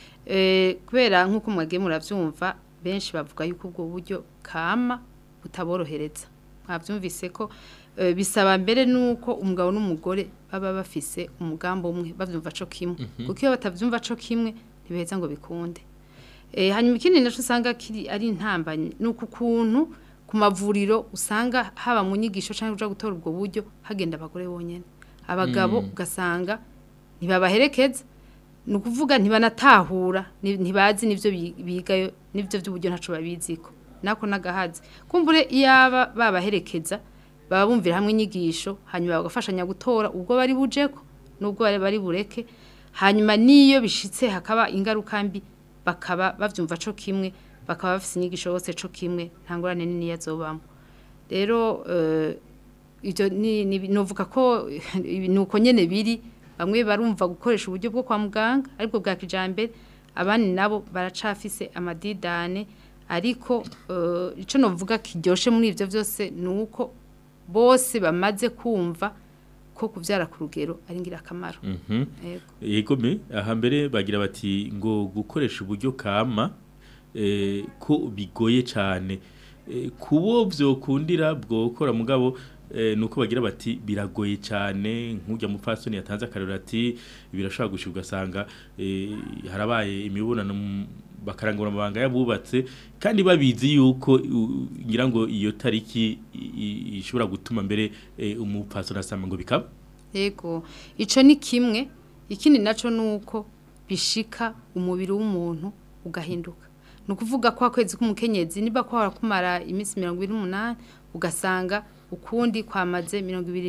S3: Eh, kubera nk'uko mwagiye murabyumva benshi bavuga yuko ubwo buryo kama butaborohereza mwabyumvise ko eh, bisaba mbere nuko umugabo n'umugore baba bafise umugambo umwe bavyumva co kimwe
S14: Mhm.
S3: kuko iyo batavyumva co kimwe ntibeza ngo bikunde eh hanyuma ikindi naco usanga kiri ari intambanye nuko ukuntu ku mavuriro usanga haba mu nyigisho cyangwa uja gutora ubwo buryo hagenda abagore bonyene abagabo
S14: Mm.
S3: ugasanga ntibabaherekeza ni ukuvuga ntibanatahura ni- ntibazi n'ibyo bi- bigayo n'ibyo by'uburyo ntaco babiziko nako nagahazi kumbure iyaba babaherekeza baba bumvira hamwe inyigisho hanyuma bagafashanya gutora ubwo bari bujeko n'ubwo bari bari bureke hanyuma n'iyo bishitse hakaba ingaruka mbi bakaba bavyumva co kimwe bakaba bafise inyigisho bose co kimwe nta ngorane nini yazobamo rero eh, ivyo ni ni- novuga ko ibi- nuko nyene biri bamwe barumva gukoresha uburyo bwo kwa muganga aribwo bwa kijambere abandi nabo baracafise amadidane ariko eh, ico novuga kiryoshe muri ivyo vyose nuko bose bamaze kumva ko kuvyara ku rugero ari ngirakamaro
S2: Mhm.
S3: Yego.
S2: Yego me aha mbere bagira bati ngo gukoresha uburyo kama eh, ko bigoye cyane eh, kubo vyokundira bwokora mugabo eh, nuko bagira bati biragoye cyane nk'ujya mupfasoni yatanze akarero ati birashobora gushika ugasanga eh, harabaye imibonano mu- bakarangura amabanga yabubatse kandi babizi yuko u- ngira ngo iyo tariki i- i- ishobora gutuma mbere eh, umupfasoni asama ngo bikaba
S3: Yego, ico ni kimwe, ikindi naco nuko bishika umubiri w'umuntu ugahinduka. Nukuvuga kwa kwezi k'umukenyezi niba kwa kumara iminsi 28 ugasanga ukundi kwamaze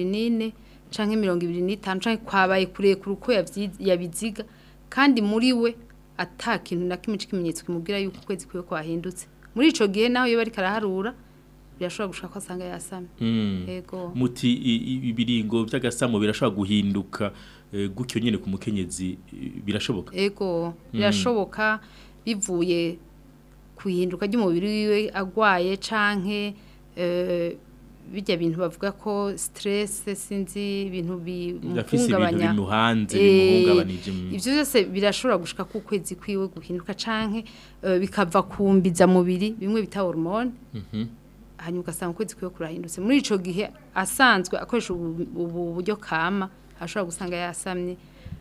S3: 24 canke 25 canke kwabaye kure kuruko yabiziga kandi muri we ata kintu na kimwe c'ikimenyetso kimubwira yuko kwezi kwiwe kwahindutse. Muri ico gihe naho iyo bari karaharura birashobora gushaka ko asanga yasamye.
S2: Mm.
S3: Yego.
S2: muti i- i- ibiringo by'agasamo birashobora guhinduka eh, gutyo nyene ku mukenyezi eh, birashoboka
S3: Ego,
S2: Mm.
S3: birashoboka bivuye kuhinduka ry'umubiri wiwe agwaye canke eh, bijya bintu bavuga ko stress sinzi ibintu
S2: Yafise ibintu
S3: bimuhungabanya
S2: bimuhanze,
S3: Eh,
S2: bimuhungabanije, mm.
S3: ivyo byose birashobora gushika ku kwezi kwiwe guhinduka canke eh, bikava kumbiza mubiri bimwe bita hormone
S2: Mhm.
S3: hanyuma ugasanga ukwezi kwiwe kurahindutse muri ico gihe asanzwe akoresha ubu ubu buryo kama ashobora gusanga yasamye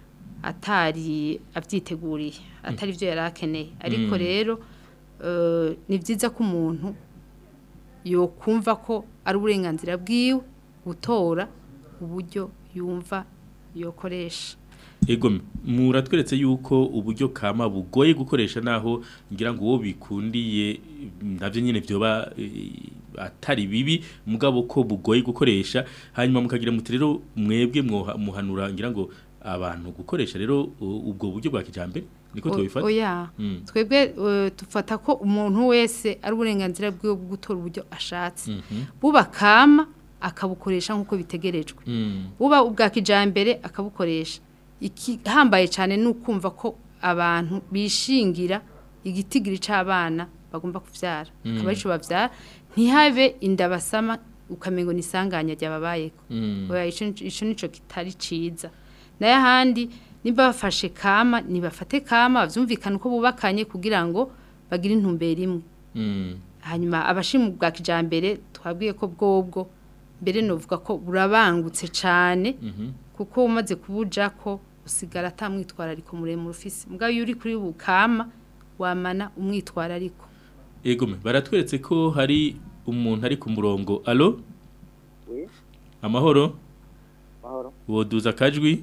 S3: atari avyiteguriye atari vyo yari akeneye ariko
S14: Mm.
S3: rero eh, ni vyiza ko umuntu yokumva ko ari uburenganzira bwiwe gutora uburyo yumva yokoresha
S2: Ego muratweretse yuko uburyo kama bugoye gukoresha naho ngira ngo uwo bikundiye navyo nyene vyoba eh, atari bibi mugabo ko bugoye gukoresha hanyuma mukagira muti rero mwebwe mwoha- muhanura ngira ngo abantu gukoresha rero u- ubwo buryo bwa kijambere niko
S3: O-
S2: tubifata
S3: oya
S2: Mm.
S3: twebwe eh, dufata ko umuntu wese ari uburenganzira bwiwe bwo gutora uburyo ashatse
S2: Mhm.
S3: buba kama akabukoresha nk'uko bitegerejwe
S2: Mm.
S3: buba ubwa kijambere akabukoresha ikihambaye cyane ni ukumva ko abantu bishingira igitigiri c'abana bagomba kuvyara
S2: Mm.
S3: akaba arico bavyara ntihabe inda basama ukamengo ni isanganya ryababayeko
S2: Mm.
S3: oya ico nico- ico nico kitari ciza nayo ahandi niba bafashe kama nibafate kama bavyumvikana uko bubakanye kugira ngo bagire intumbero imwe
S2: Mm.
S3: hanyuma abashimu bwa kijambere twabwiye ko bwobwo mbere novuga ko burabangutse cyane
S2: Mhm.
S3: kuko umaze kubuja ko usigara atamwitwarariko muremure ufise mugabo iyo uri kuri bukama wamana umwitwarariko
S2: Ego me baratweretse ko hari umuntu ari ku murongo allo
S14: Oui,
S2: amahoro
S14: mahoro.
S2: woduza akajwi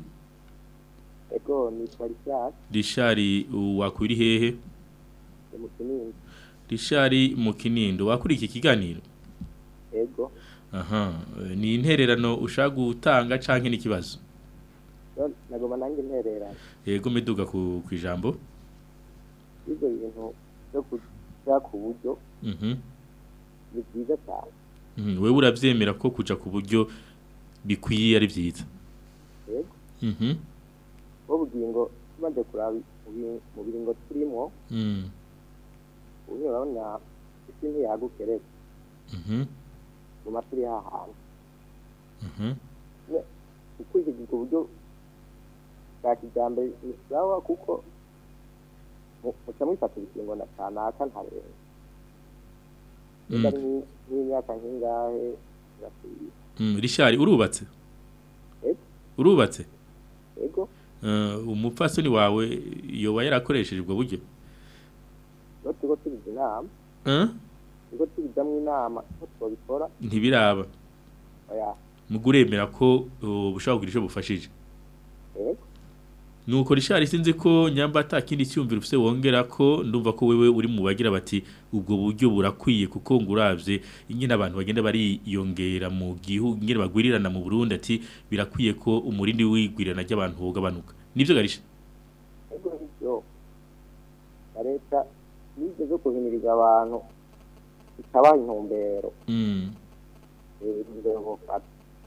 S14: Ego nitwa Richard,
S2: rishari wakwiri hehe
S14: ni mu Kinini.
S2: rishari mu kinindo wakuri iki kiganiro
S14: Ego,
S2: aha eh, ni intererano ushaka gutanga canke n'ikibazo
S14: yo nagoma nanjye ntererana.
S2: yego miduga ku ku ijambo
S14: Ibyo bintu byo kuja ku buryo
S2: mhm
S14: ni byiza cyane.
S2: mhm wewe uravyemera ko kuja ku buryo bikwiye ari vyiza
S14: Ego,
S2: mhm
S14: bo bugingo tumaze kuraba mu bi- mu biringo turimo,
S2: mhm
S14: ubu urabona isi ntiyagukereza
S2: mhm
S14: mu maturi hahandi.
S2: mhm
S14: Ukurikije ubwo buryo bwa kijambere ni sawa kuko mu- muca mwifata ibikingo na kanaka ntarenga. Niba ari nk'i- nk'imyaka nk'ingahe birakwiye.
S2: mhm rishari urubatse
S14: Ego.
S2: urubatse
S14: Ego,
S2: Eh, umupfasoni wawe yoba yarakoresheje ubwo buryo
S14: iyo turiko tubiza inama,
S2: eh
S14: turiko tubijamwo inama ko twabikora,
S2: ntibiraba
S14: oya,
S2: muguremera ko uh, bushobora kugira ico bufashije
S14: ego,
S2: nuko rishari sinzi ko nyamba atakindi cyumvira ufise wongera ko ndumva ko wewe uri mu bagira bati ubwo buryo burakwiye kuko nguravye ingene abantu bagenda bariyongera mu gihugu ingene bagwirirana mu Burundi ati birakwiye ko umurindi wigwirirana ry'abantu wogabanuka nivyo garisha
S14: ego nivyo. Na leta nize zo guhimiriza abantu ikabaha intumbero,
S2: mm.
S14: eh, intumbero bofata.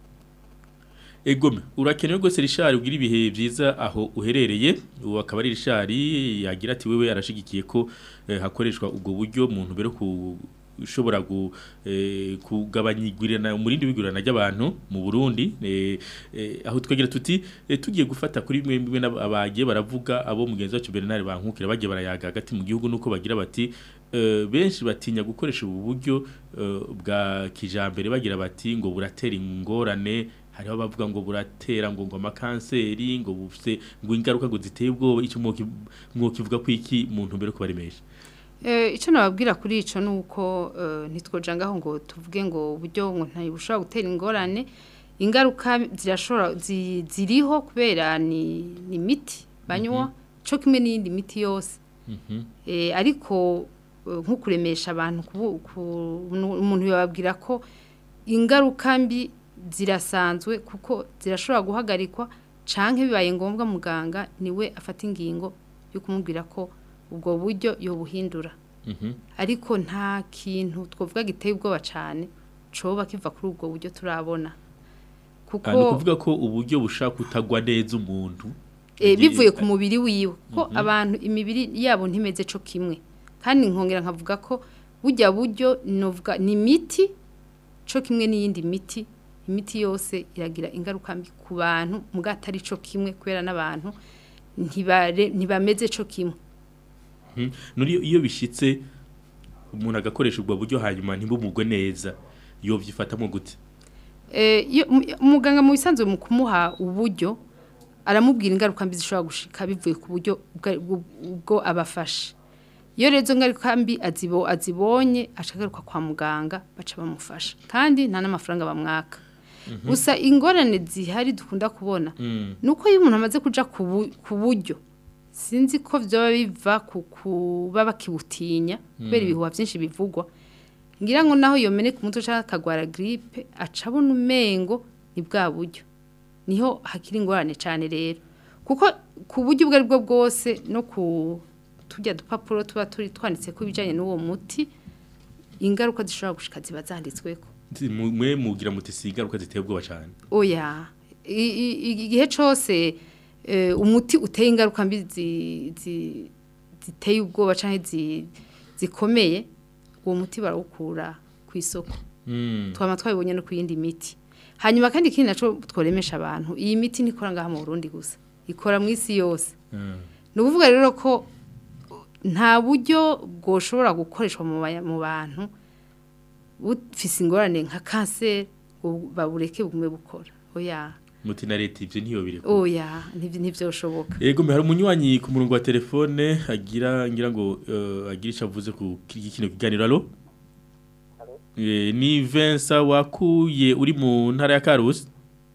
S2: Egome, urakenewe rwose Richard ugira ibihe byiza aho uherereye. Ubu akaba ari Richard yagira ati wewe arashigikiye ko eh, hakoreshwa ubwo buryo muntu bero ku ushobora gu, eh, kugabanya igwirirana umurindi w'igwirirana ry'abantu mu Burundi eh, eh, aho twagira tuti eh, tugiye gufata kuri bimwe bimwe n'aba- abagiye baravuga abo mugenzi wacu Bernard bankukira bagiye barayaga hagati mu gihugu nuko bagira bati eh, benshi batinya gukoresha ubu buryo eh, bwa kijambere bagira bati ngo buratera ingorane hariho abavuga ngo buratera ngo ngo amakanseri ngo bufite ngo ingaruka ngo ziteye ubwoba icyo mwokivuga ko iki muntu mbere kubaremesha
S3: Eh, icyo nababwira kuri ico ni uko eh, ntitwoja ngaho ngo tuvuge ngo uburyo ngo ntibushobora gutera ingorane ingaruka zirashobora zi- ziriho kubera ni ni imiti banywa cyo kimwe n'iyindi miti yose Eh, ariko eh, nko kuremesha abantu kubu- ku- umuntu yababwira ko ingaruka mbi zirasanzwe kuko zirashobora guhagarikwa canke bibaye ngombwa muganga niwe afata ingingo yo kumubwira ko ubwo buryo yobuhindura ariko nta kintu twavuga giteye ubwoba cyane coba kiva kuri ubwo buryo turabona kuko
S2: ni ukuvuga ko uburyo bushaka kutagwa neza umuntu
S3: eh, bivuye ku mubiri wiwe ko abantu imibiri yabo ntimeze co kimwe kandi nkongera nkavuga ko burya buryo novuga ni imiti co kimwe n'iyindi miti imiti yose iragira ingaruka mbi ku bantu muga atari co kimwe kubera n'abantu ntibare ntibameze co kimwe
S2: Mhm. nuri iyo bishitse umuntu agakoresha ubwo buryo hanyuma ntibumugwe neza yo byifatamo gute
S3: Eh, iyo- mu- umuganga mu bisanzwe mu kumuha uburyo aramubwira ingaruka mbi zishobora gushika bivuye ku buryo ubwa- ubwo- ubwo abafashe iyo rero izo ngaruka mbi azibo azibonye ashagaruka kwa muganga baca bamufasha kandi nta n'amafaranga bamwaka
S2: Mhm.
S3: gusa ingorane zihari dukunda kubona
S2: Mm.
S3: nuko iyo umuntu amaze kuja ku bu- ku buryo sinzi ko vyoba biva ku kuba bakibutinya kubera
S2: Mm.
S3: ibihuha byinshi bivugwa ngira ngo naho yomeneka umutwe cyangwa akagwara gripe aca abona umengo ni bwa buryo niho hakiri ingorane cyane rero kuko ku buryo ubwo ari bwo bwose no ku tujya dupapuro tuba turi twanditse ko ibijyanye n'uwo muti ingaruka zishobora gushika ziba zanditsweko
S2: Nti- mu- mwe mugira muti si ingaruka ziteye ubwoba cyane
S3: oya I- i- i- igihe cyose eh, umuti uteye ingaruka mbi zi- zi- ziteye ubwoba cyangwa zi- zikomeye uwo muti barawukura ku isoko
S2: Mm.
S3: twaba twabibonye no ku yindi miti hanyuma kandi ikindi nacyo tworemesha abantu iyi miti ntikora ngaha mu burundi gusa ikora mu isi yose
S2: Mm.
S3: ni ukuvuga rero ko nta buryo bwoshobora gukoreshwa mu baya- mu bantu bufise ingorane nka kanseri ngo babureke bugume bukora oya
S2: muti na leta ivyo ntiyobire
S3: oya ntivyo- ntivyoshoboka
S2: Ego me hari umunywanyi ku murongo wa telefone agira ngira ngo uh, agira icyo avuze ku kiki kino kiganiro alo Eh, ni Vincent wakuye uri mu ntara ya Karusi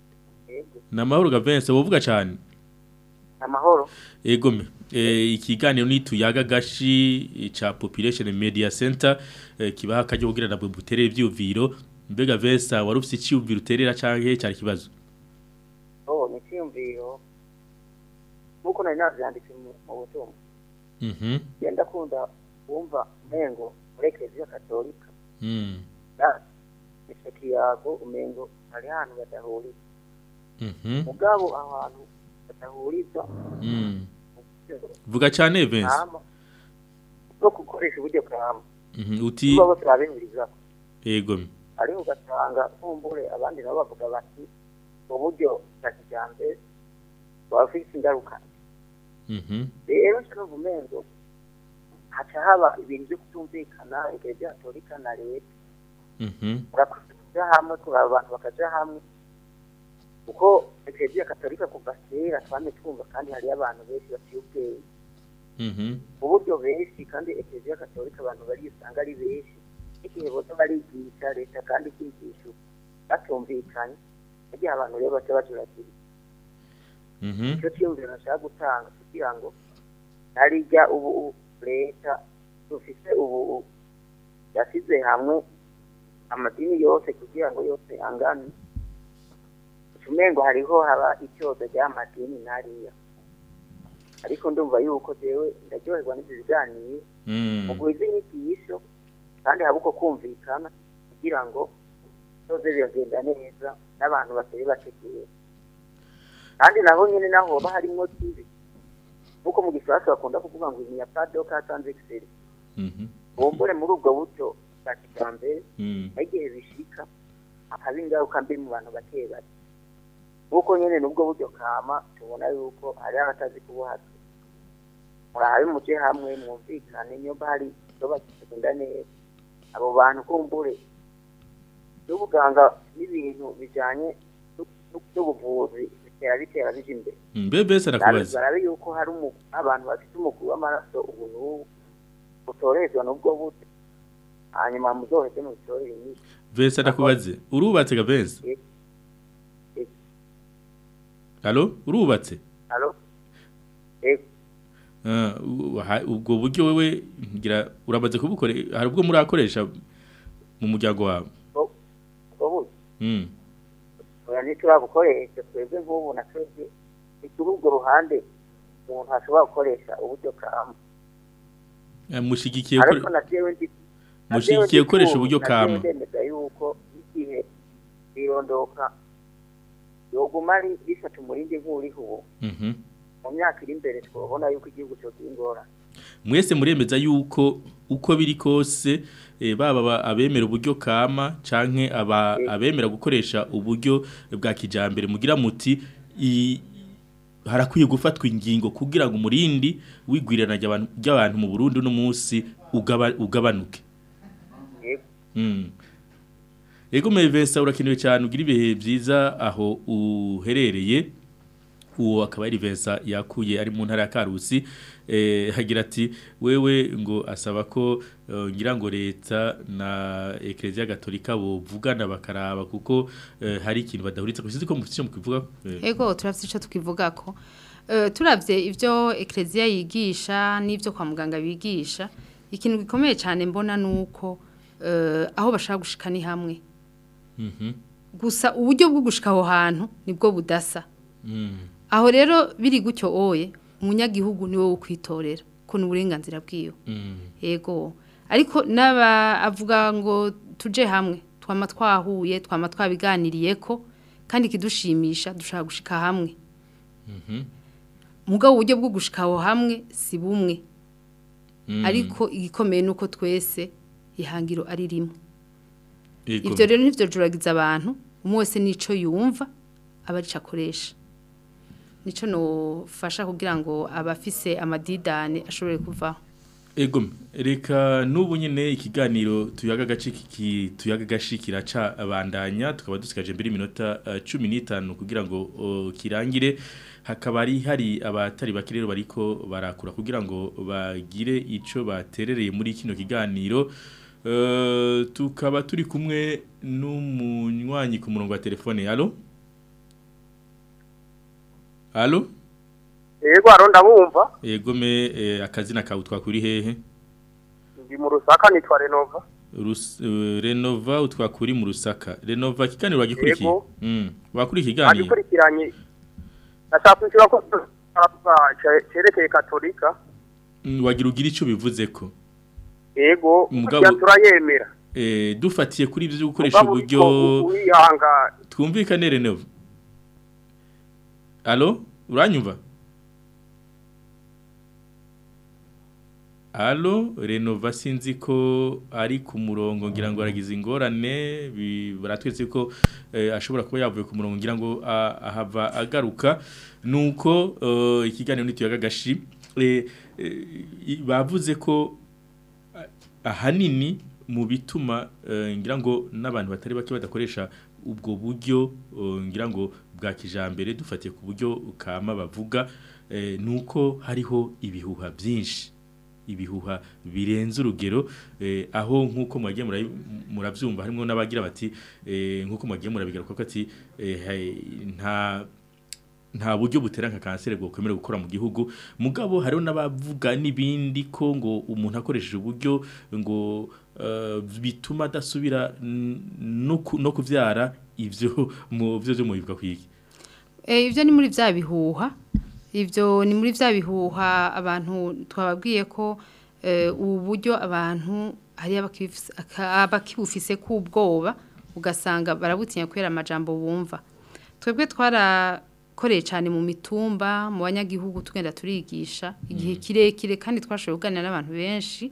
S2: Na mahoro ga Vincent wovuga cyane
S15: amahoro
S2: Ego me eh, ikiganiro ni tuyaga gashi cha Population Media Center eh, kibaha kajyo kugira nabwe buterere ivyuviro mbega Vincent warufise icyuviro uterera canke cyari kibazo
S15: oh ni icyiyumviro nk'uko nari nabyanditse mu mu butumwa
S2: Mhm
S15: genda kunda wumva umengo muri ekereziya katolika
S2: mm
S15: icyo kiyago umengo hari ahantu badahurira
S2: mhm
S15: mugabo aho hantu badahuriza
S2: mm vuga cyane Vincent
S15: kama no gukoresha uburyo kama
S2: Mhm, uti
S15: niba bose babihuriza
S2: Ego me
S15: ariko ugasanga nkumbure abandi nabo bavuga bati uburyo bwa kijyambere buba bufite ingaruka
S2: Mhm
S15: rero nshaka umengo haca haba ibintu byo kutumvikana igihe byatorika na leta
S2: Mhm
S15: urakoze kuja hamwe kuraba abantu bakaja hamwe kuko ekereziya katolika kuva kera twame twumva kandi hariyo abantu benshi baciye ubwenge
S2: Mhm
S15: uburyo benshi kandi ekereziya katolika abantu barisanga ari benshi igihe bose barigisha leta kandi ikigisha batumvikanye igihe abantu rero baca bajuragira
S2: Mhm
S15: icyo cyiyumviro nashaka gutanga kugira ngo narijya ubu ubu leta dufise ubu ubu yasize hamwe amadini yose kugira ngo yose angane umengo hariho haba icyozo ry'amadini nariya ariko ndumva yuko jewe ndaryoherwa n'ibyo biganiro
S2: Mm.
S15: mu guha inyigisho kandi haba uko kumvikana kugira ngo byose biragenda neza n'abantu batari bateguye kandi naho nyine naho hoba harimo kibi nk'uko mu gifaransa bakunda kuvuga ngo ni ya padoka hatanze excel
S2: Mhm
S15: bumbure muri ubwo buryo bwa kijyambere
S2: Mm.
S15: aho igihe bishika hakaba ingaruka mbi mu bantu bake bake nk'uko nyine n'ubwo buryo kama tubona yuko hari abatazi kubuhatwa murabe muje hamwe mwumvikane niba hari ikibazo kigenda neza abo bantu kumbure n'ubuganga n'ibintu bijyanye n'u- n'ubuvuzi bitera bitera bija imbere
S2: Mbe bese arakubaza
S15: barabe yuko hari umu- abantu bafite umuguru w'amaraso ubu n'ubu utorezwa n'ubwo buryo hanyuma muzoheze mu bitorere nyinshi
S2: Vincent arakubaze urubatse ga Vincent
S15: Eh, eh.
S2: Allo urubatse
S15: Alo? Ego.
S2: Ah, u- ha- ubwo buryo wewe ngira uramaze kubukore hari ubwo murakoresha mu muryango wawe
S15: Ubu
S2: Mm
S15: oya ntiturabukoresha twebwe nk'ubu na twebwe ni kuri ubwo ruhande umuntu ashobora gukoresha uburyo kama
S2: Eh, mushigikiye
S15: ariko
S2: kore-
S15: na jewe ndi na
S2: mushigikiye
S15: jewe ndi
S2: gukoresha
S15: ku-
S2: uburyo
S15: na jewe
S2: kama
S15: ndemeza yuko igihe birondoka yoguma ari rifata umurindi nk'uriho ubu
S2: Mhm
S15: mu myaka iri imbere twabona yuko igihugu cyogira ingorane
S2: mwese muremeza yuko uko biri kose eh, baba ba- abemera uburyo kama canke aba abemera gukoresha uburyo bwa kijambere mugira muti i- harakwiye gufatwa ingingo kugira ngo umurindi wigwirana ry'abantu ry'abantu mu Burundi no munsi ugaba, ugabanuke
S15: Yego.
S2: Mm. Ego Mevensa urakenewe cyane ugira ibihe byiza aho uherereye uwo akaba ari Vincent yakuye ari mu ntara ya Karusi eh hagira ati wewe ngo asaba ko eh, ngira ngo leta na Ecclesia Gatolika bovugana bakaraba kuko eh, hari ikintu badahuritse kusizi ko mufite cyo mukivuga eh,
S3: ego turavye ico tukivuga ko Eh, turavye ivyo eklezia yigisha n'ivyo kwa muganga bigisha ikintu gikomeye cyane mbona nuko eh, aho bashaka gushika ni hamwe
S2: mhm
S3: gusa uburyo bwo gushika aho hantu nibwo budasa
S2: mm
S3: aho rero biri gutyo oye umunyagihugu niwe wo kwitorera ko ni uburenganzira bwiwe
S2: mm
S3: yego ariko n'aba avuga ngo tuje hamwe twama twahuye twama twabiganiriye ko kandi kidushimisha dushaka gushika hamwe
S2: mhm
S3: mugabo uburyo bwo gushika aho hamwe si bumwe
S2: Mm.
S3: ariko igikomeye nuko twese ihangiro ari rimwe
S2: Ego.
S3: ivyo rero nivyo juragiza abantu umwe wese nico yumva aba arico akoresha nico nofasha kugira ngo abafise amadidane ashobore kuvaho
S2: Ego reka nubu nyine ikiganiro tuyaga gace kiki tuyaga gashikira ca abandanya tukaba dusigaje mbere iminota uh, 15 kugira ngo uh, kirangire hakaba ari hari abatari bakirero bariko barakura kugira ngo bagire ico baterereye muri kino kiganiro uh, tukaba turi kumwe n'umunywanyi ku murongo wa telefone allo allo
S16: Yego aro ndabumva
S2: Ego me eh, akazina kawe twakuri hehe
S16: ndi mu rusaka nitwa Renova
S2: Rus, uh, Renova utwakuri mu Rusaka. Renova kiganiro wagikurikiye.
S16: Yego.
S2: Mm. Wakuri kiganiro.
S16: agikurikiranye nashaka kwishyura ko aravuga ce- cerekeye katolika
S2: Mm, wagira ugira ico bivuze ko.
S16: yego
S2: Mugabo-
S16: burya turayemera
S2: Eh dufatiye kuri ivyo gukoresha
S16: Mugabo
S2: uburyo
S16: uriko wihangana
S2: twumvikane Renova. Allo? Uranyumva? Allo, Renova sinzi ko ari ku murongo ngira ngo aragize ingorane bi- baratwetse ko eh, ashobora kuba yavuye ku murongo ngira ngo ah, ahava agaruka nuko eh, ikiganiro nituyaga gashi eh, eh, i- bavuze ko ah, ahanini mu bituma eh, ngira ngo n'abantu batari bake badakoresha ubwo buryo eh, ngira ngo bwa kijambere dufatiye ku buryo kama bavuga eh, nuko hariho ibihuha byinshi ibihuha birenze urugero eh, aho nkuko mwagiye murabi- muravyumva harimo n'abagira bati eh, nkuko mwagiye murabigaruka ko ati eh, hai- nta nta buryo butera nka kanseri bwo kwemera gukora mu gihugu mugabo hariho n'abavuga n'ibindi ko ngo umuntu akoresheje uburyo ngo eh, bituma adasubira n- no ku- no kuvyara ivyo mu byo byo mubivuga kwiki
S3: Eh, ivyo ni muri vya bihuha ivyo ni muri vya bihuha abantu twababwiye ko eh, ubu buryo abantu hari abakibufise- aka- abakibufise kubwoba ugasanga barabutinya kubera amajambo bumva twebwe twarakoreye cyane mu mitumba mu banyagihugu tugenda turigisha igihe kirekire kandi twashoboye kuganira n'abantu benshi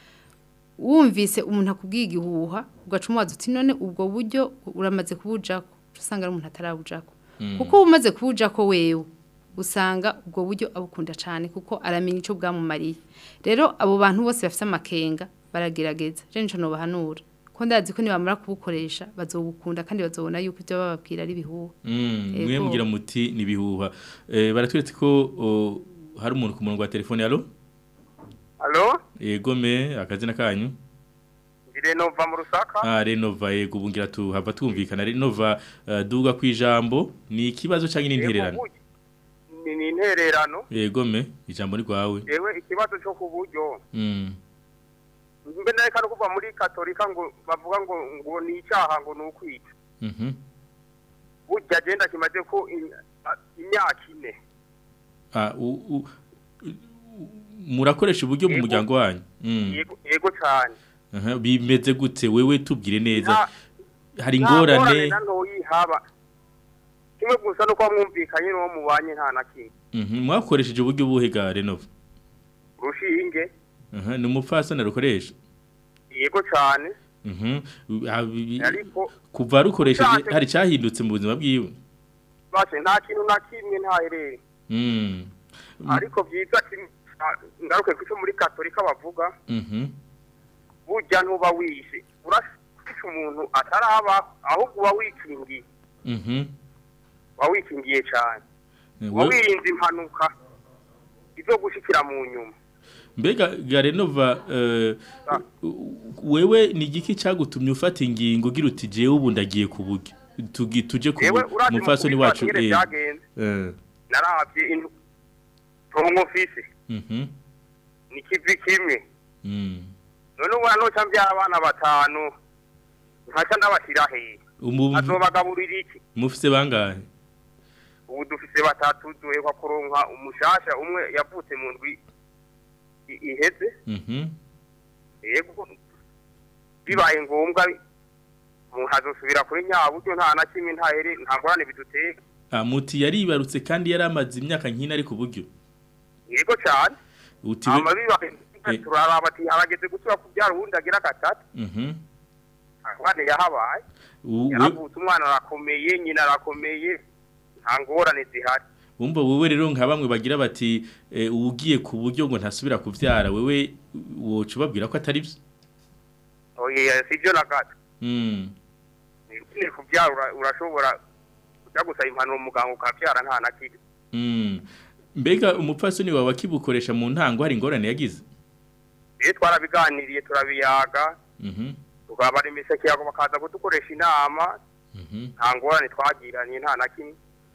S3: wumvise umuntu akubwiye igihuha ugaca umubaza uti none ubwo buryo uramaze kubujako usanga ari umuntu atarabujako
S17: Mm.
S3: kuko uba umaze kubujako wewe usanga ubwo buryo abukunda cyane kuko aramenya icyo bwamumariye rero abo bantu bose bafite amakenga baragerageza je nico nobahanura ko ndazi ko nibamara kubukoresha bazobukunda kandi bazobona yuko ibyo bababwira ari bihuha
S2: Mm,
S3: Ego.
S2: mwe mugira muti nibihuha eh, baratweretse ko o, hari umuntu ku murongo wa telefone allo
S16: alo
S2: yego me akazina kanyu
S16: ndi Renova mu rusaka
S2: Ah, Renova yego ubungira tu hava twumvikana Renova uh, duga kwijambo ni ikibazo cyangwa n'intererano
S16: ni ni intererano
S2: yego me ijambo ni rwawe
S16: yewe ikibazo cyo ku buryo
S2: mm.
S16: mbe nareka no kuva muri katolika ngo bavuga ngo ngo ni icyaha ngo ni ukwica
S2: Mhm.
S16: burya agenda kimaze ko im- a- imyaka ine
S2: Ah, u, u, u- murakoresha uburyo mu
S16: Yego.
S2: muryango wanyu mm.
S16: yego yego cyane
S2: Aha, bimeze gute wewe tubwire neza
S16: Nta-
S2: hari
S16: nta ngorane
S2: ingorane
S16: na ntoyi haba kimwe gusa nuko mwumvikanye n'uwo mubanye nta na kimwe
S2: Mhm, mwakoresheje uburyo buhe ga Renova
S16: rushinge
S2: Aha, ni umupfasoni rukoresha
S16: yego cyane
S2: Mhm. Ah, bi-
S16: ariko
S2: kuva rukoresheje
S16: Ushatse-
S2: hari cyahindutse mu buzima bwiwe
S16: bashe nta kintu na kimwe ntahereye
S2: Mm.
S16: ariko byiza kimwe- ah, ngaruke ku cyo muri katolika bavuga
S2: Mhm.
S16: burya ntuba wishe urashisha umuntu ataraba ahubwo uba wikingiye
S2: Mhm.
S16: uba wikingiye cyane
S2: Eh,
S16: uba
S2: we-
S16: wirinze impanuka izo gushikira mu nyuma
S2: mbega garenova eh, wewe ni igiki cyagutumye ufata ingingo ugira uti jewe ubu ndagiye ku buryo Tugi- tuje ku
S16: yewe urazi mu
S2: mufasoni
S16: kubifata
S2: wacu
S16: nyene
S2: eh,
S16: byagenze
S2: eh,
S16: naravye intu tongo mfise
S2: mhm,
S16: ni kivi kimwe
S2: mm.
S16: none ubu noca mbyara abana batanu nkaca ndabashira hehe
S2: Umu-
S16: azobagaburira iki
S2: mufise bangahe
S16: ubu dufise batatu duhekwa kuronka umushasha umwe yavutse mu ndwi i- iheze
S2: Mhm.
S16: yego bibaye ngombwa umuntu azosubira kuri nyaburyo nta na kimwe nta here nta ngorane biduteka
S2: Ah, muti yaribarutse kandi yari amaze imyaka nk'ine ari ku buryo
S16: yego cyane
S2: uti we-
S16: hama bibaye
S2: Eh.
S16: turaraba ati harageze gusubira kubyara uwundi agira gatatu
S2: Mhm.
S16: ngorane yahabaye
S2: U- we-
S16: yaravutse umwana arakomeye nyina arakomeye nta ngorane zihari
S2: Wumva wewe rero nka bamwe bagira bati eh, ugiye ku buryo ngo ntasubira kuvyara wewe woca ubabwira ko atari byo
S16: oya sivyo na gato
S2: Mm.
S16: nyine kubyara ura- urashobora kujya gusaba impanuro muganga ukabyara nta na kimwe
S2: Mm. mbega umupfasoni wawe akibukoresha mu ntango hari ingorane yagize
S16: rero twarabiganiriye turabiyaga
S2: Mhm.
S16: tukabara imiseke yago bakaza kudukoresha inama
S2: Mhm.
S16: nta ngorane twagiranye nta na kimwe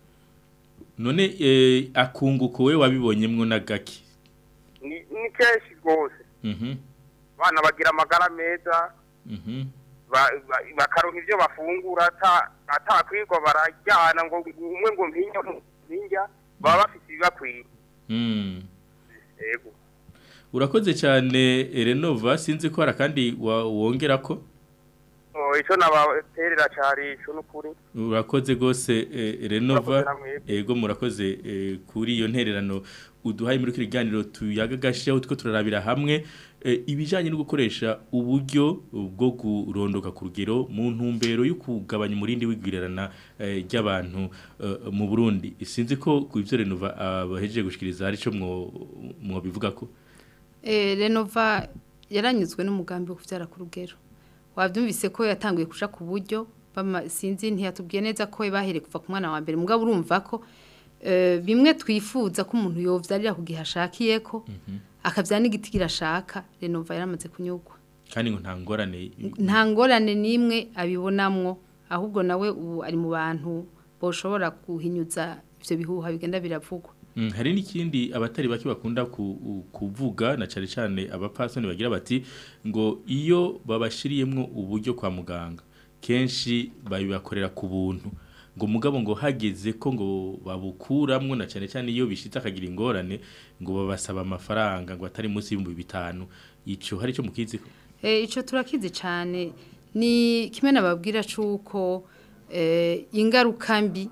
S2: none eh, akunguko we wabibonyemwo na gaki
S16: ni ni kenshi rwose
S2: Mhm.
S16: abana bagira amagara meza
S2: Mhm.
S16: ba- ba- bakaronka ibyo bafungura ata- atakwirwa barajyana ngo umwe ngo mpinja mpinja baba bafite ibibakwiye
S2: Mm.
S16: yego
S2: urakoze cyane Renova sinzi ko hari kandi wongera ko
S16: Oh, ico nabaterera cari ico n'ukuri
S2: urakoze gose eh, Renova
S16: Murakoze namwe.
S2: ego murakoze eh, kuri iyo ntererano uduhaye muri kiri ganiro tuyagagashiyeho tuko turarabira hamwe eh, ibijanye no gukoresha uburyo bwo kurondoka ku rugero mu ntumbero yo kugabanya umurindi w'igwirarana eh, ry'abantu eh, mu Burundi sinzi ko ku ivyo Renova abahejeje gushikiriza hari ico mwo mwo bivuga ko
S3: Eh, Renova yaranyuzwe n'umugambi wo kuvyara ku rugero. Wavyumvise ko yatanguye kuja ku buryo bama sinzi ntiyatubwiye neza ko bahere kuva ku mwana wa mbere mugabo urumva ko eh, bimwe twifuza ko umuntu yovyarira ku gihe ashakiye ko akavyara n'igiti kirashaka Renova yaramaze kunyugwa.
S2: kandi ngo nta ngorane
S3: Nta ngorane nimwe abibonamwo ahubwo nawe ubu ari mu bantu boshobora kuhinyuza ivyo bihuha bigenda biravugwa.
S2: Mm, hari n'ikindi abatari bake bakunda ku- u- kuvuga na cyane cyane abapasoni bagira bati ngo iyo babashiriyemwo uburyo kwa muganga kenshi babibakorera ku buntu ngo mugabo ngo hageze ko ngo babukuramwo na cyane cyane iyo bishitse akagira ingorane ngo babasaba amafaranga ngo atari munsi y'ibihumbi bitanu ico hari ico mukizi ko
S3: Eh, ico turakizi cyane ni kimwe nababwira cuko eh, ingaruka mbi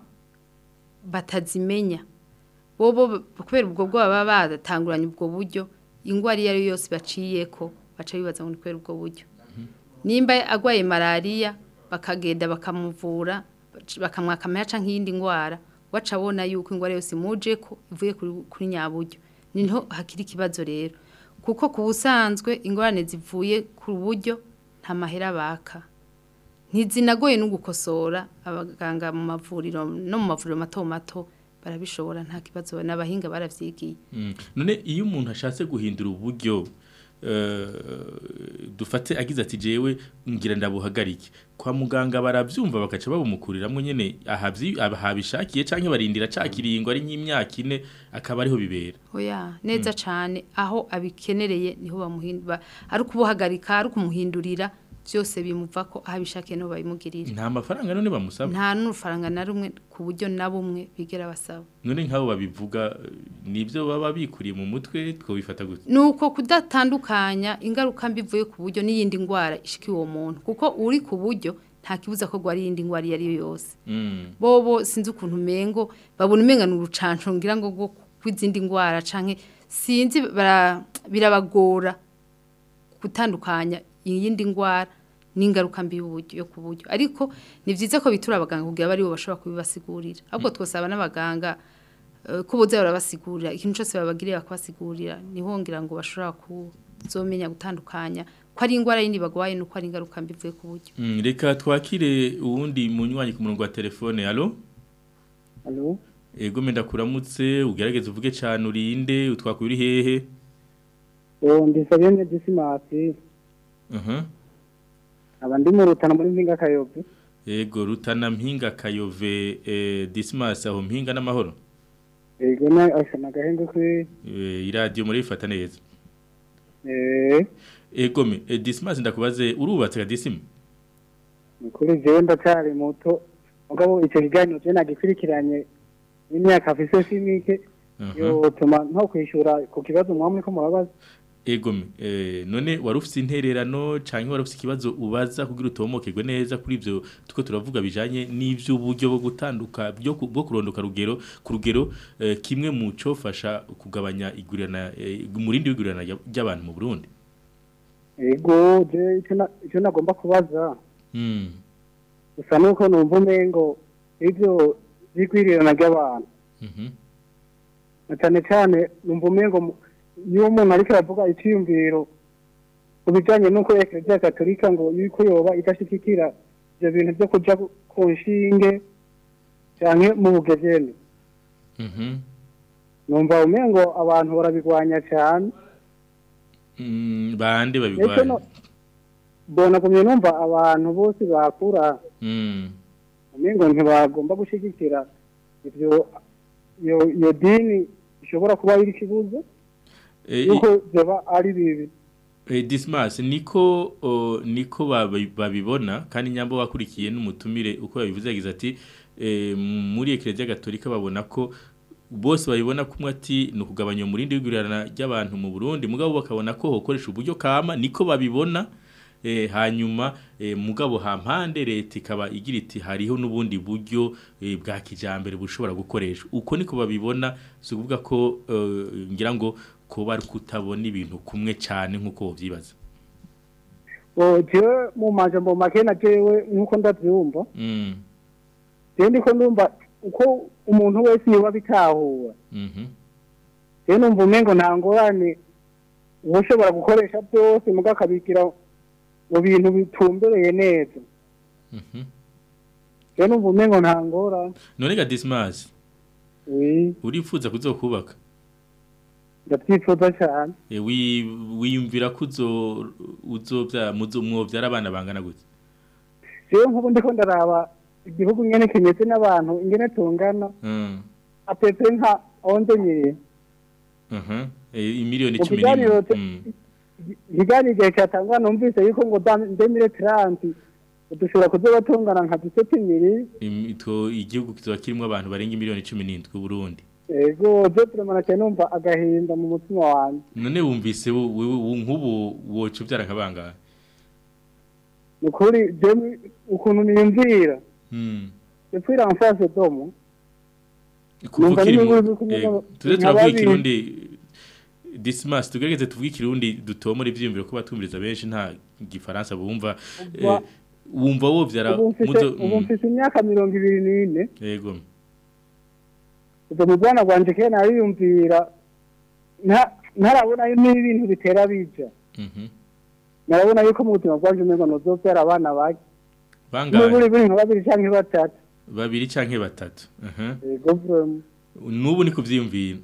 S3: batazimenya bobo kubera ubwo bwoba baba badatanguranye ubwo buryo ingwara iyo ari yo yose baciyeko baca bibaza ngo ni kubera ubwo buryo nimba agwaye malariya bakagenda bakamuvura bakamwaka amayaca nk'iyindi ngwara waca abona yuko ingwara yose imuje ko ivuye kuri, kuri nyaburyo niho hakiri ikibazo rero kuko ku busanzwe ingorane zivuye ku buryo nta mahera baka ntizinagoye no gukosora abaganga mu mavuriro no mu mavuriro mato mato barabishobora nta kibazo n'abahinga baravyigiye
S2: Mm. none iyo umuntu ashatse guhindura uburyo eh, dufate agize ati jewe ngira ndabuhagarike kwa muganga baravyumva bakaca babumukuriramwo nyene ahavyi ahabishakiye canke barindira cakiringo ari nk'imyaka ine akaba ariho bibera
S3: oya neza cane aho abikenereye niho bamuhindura ari kubuhagarika ari kumuhindurira byose bimuva ko aho abishakiye niho babimugirira
S2: nta mafaranga none bamusaba
S3: nta n'urufaranga na rumwe ku buryo na bumwe bigera basaba
S2: none nk'abo babivuga eh, nibyo baba bikuriye mu mutwe twobifata gute
S3: nuko kudatandukanya ingaruka mbi ivuye ku buryo n'iyindi ndwara ishikiye uwo muntu kuko uri ku buryo nta kibuza ko gwari iyindi ndwara iyo ari yo yose
S2: Mm.
S3: bobo sinzi ukuntu umengo babona umenga ni urucanco ngira ngo rwo kw'izindi ndwara canke sinzi bara- birabagora gutandukanya iyindi ndwara n'ingaruka mbi y'uburyo yo ku buryo ariko ni vyiza ko bitura abaganga kugira bari bo bashobora kubibasigurira ahubwo twosaba n'abaganga eh, ko boza barabasigurira ikintu cyose babagiriye bakabasigurira niho ngira ngo bashobora kuzomenya gutandukanya ko ari indwara yindi bagwaye nuko ari ingaruka mbi ivuye ku buryo
S2: Mm, reka twakire uwundi munywanyi ku murongo wa telefone alo
S17: Alo,
S2: ego menda kuramutse ugerageze uvuge cyane urinde utwakuye uri hehe
S17: ubu ndisabye ne disimasi
S2: aha
S17: aba ndi mu rutana muri mpinga kayobe
S2: ego rutana mpinga kayove eh, dismas aho mpinga n'amahoro
S17: yego na ashana gahenge kwe
S2: Eh, iradiyo muri ifata neza
S17: eh
S2: ego me eh, dismas ndakubaze urubatse ga disima
S17: kuri jewe ndacyari muto mugabo icyo kiganiro je nagikurikiranye imyaka afise simike yotuma nko kwishura ku kibazo mwamwe ko murabaza
S2: ego me eh, none wari ufite intererano canke wari ufite ikibazo ubaza kugira utomokegwe neza kuri ivyo tuko turavuga bijanye n'ivy'uburyo bwo gutanduka byo ku- bwo kurondoka rugero ku rugero eh, kimwe mu cofasha kugabanya igurana eh, umurindi w'igurana rya- ry'abantu mu Burundi
S17: yego je icyo na- icyo nagomba kubaza
S2: mm.
S17: gusa nuko numva umengo ivyo vyigwirirana ry'abantu
S2: Mhm.
S17: na cyane cyane numva umengo mu- iyo umuntu ariko aravuga icyiyumviro ku bijyanye n'uko ekereziya gatolika ngo yuko yoba idashigikira ibyo bintu byo kuja ku- ku nshinge cyane mu bugezeni
S2: Mhm.
S17: numva umengo abantu barabigwanya cyane
S2: Mm, bande
S17: ndetse
S2: babigwanya
S17: no mbona kumye numva abantu bose bakura
S2: Mm.
S17: umengo ntibagomba gushigikira ivyo iyo iyo dini ishobora kuba iri kibuze
S2: Eh,
S17: yuko byaba ari bibi
S2: Eh, Dismas niko o, niko babi- babibona kandi nyambo wakurikiye n'umutumire uko yabivuze yagize ati eh, muri Ecclesia Gatolika babona ko bose babibona kumwe ati no kugabanya umurindi w'igurirana ry'abantu mu Burundi mugabo bakabona ko hokoresha uburyo kama niko babibona eh, hanyuma eh, mugabo hampande leta ikaba igira iti hariho n'ubundi buryo eh, bwa kijambere bushobora gukoresha uko niko babibona si ukuvuga ko eh, ngira ngo kuba ari kutabona ibintu kumwe cyane nk'uko wabyibaza
S17: o jewe mu majambo make na jewe nk'uko ndavyumva
S2: Mm,
S17: jewe ndiko ndumva uko umuntu wese yoba bitahura
S2: mhm,
S17: jewe numva umengo nta ngorane uba ushobora gukoresha byose muga akabikira mu bintu bitumbereye neza
S2: mhm.
S17: jewe numva umengo nta ngorane
S2: none ga Dismas
S17: oui
S2: urifuza kuzokubaka
S17: ndavyifuza cyane
S2: e, wi, wiyumvira ko uzo uzovya muzo mwovyara abana bangana gute
S17: jewe nk'ubu ndiko ndaraba igihugu nyene kimeze n'abantu ingene tungana
S2: mm.
S17: apepe nka onze nyiri
S2: mhm e, imiliyoni
S17: Mu
S2: 11
S17: kiganiro te-
S2: mm.
S17: ikiganiro igihe cyatangwa numvise yuko ngo demire taranti dushobora kuzoba tungana nka duseti miri
S2: Im- to igihugu kizoba kirimo abantu barenga imiliyoni 17 Burundi
S17: ego je turemana cyane numva agahinda mu mutima wanjye
S2: none wumvise wo- wewe wo- nk'ubu woca uvyara nk'abangahe
S17: ni ukuri jewe ukuntu niyumvira
S2: mm.
S17: epfira mfase domo
S2: kuva
S17: Numva
S2: ukiri
S17: n'imwe
S2: mu
S17: uri kumwe
S2: eh,
S17: n'aba-
S2: tuze
S17: nka
S2: turavuga
S17: babiri.
S2: ikirundi Dismas tugerageze tuvuge ikirundi dutomora ivyiyumviro ko batumviriza benshi nta gifaransa bumva eh,
S17: Ubwa-
S2: wumva wovyara
S17: ubu mfise
S2: muzo
S17: ubu
S2: mm,
S17: mfise imyaka mirongo ibiri n'ine
S2: yego
S17: ubwo mu bwana bwanje kera nariyumvira nta- ntarabona n'ibintu bitera bija
S2: mhm
S17: narabona yuko mu buzima bwanje umengo nozovyara abana bake
S2: bangahe
S17: buri buri nka babiri canke batatu
S2: babiri canke batatu aha
S17: ego vraiment
S2: nubu ni kuvyiyumvira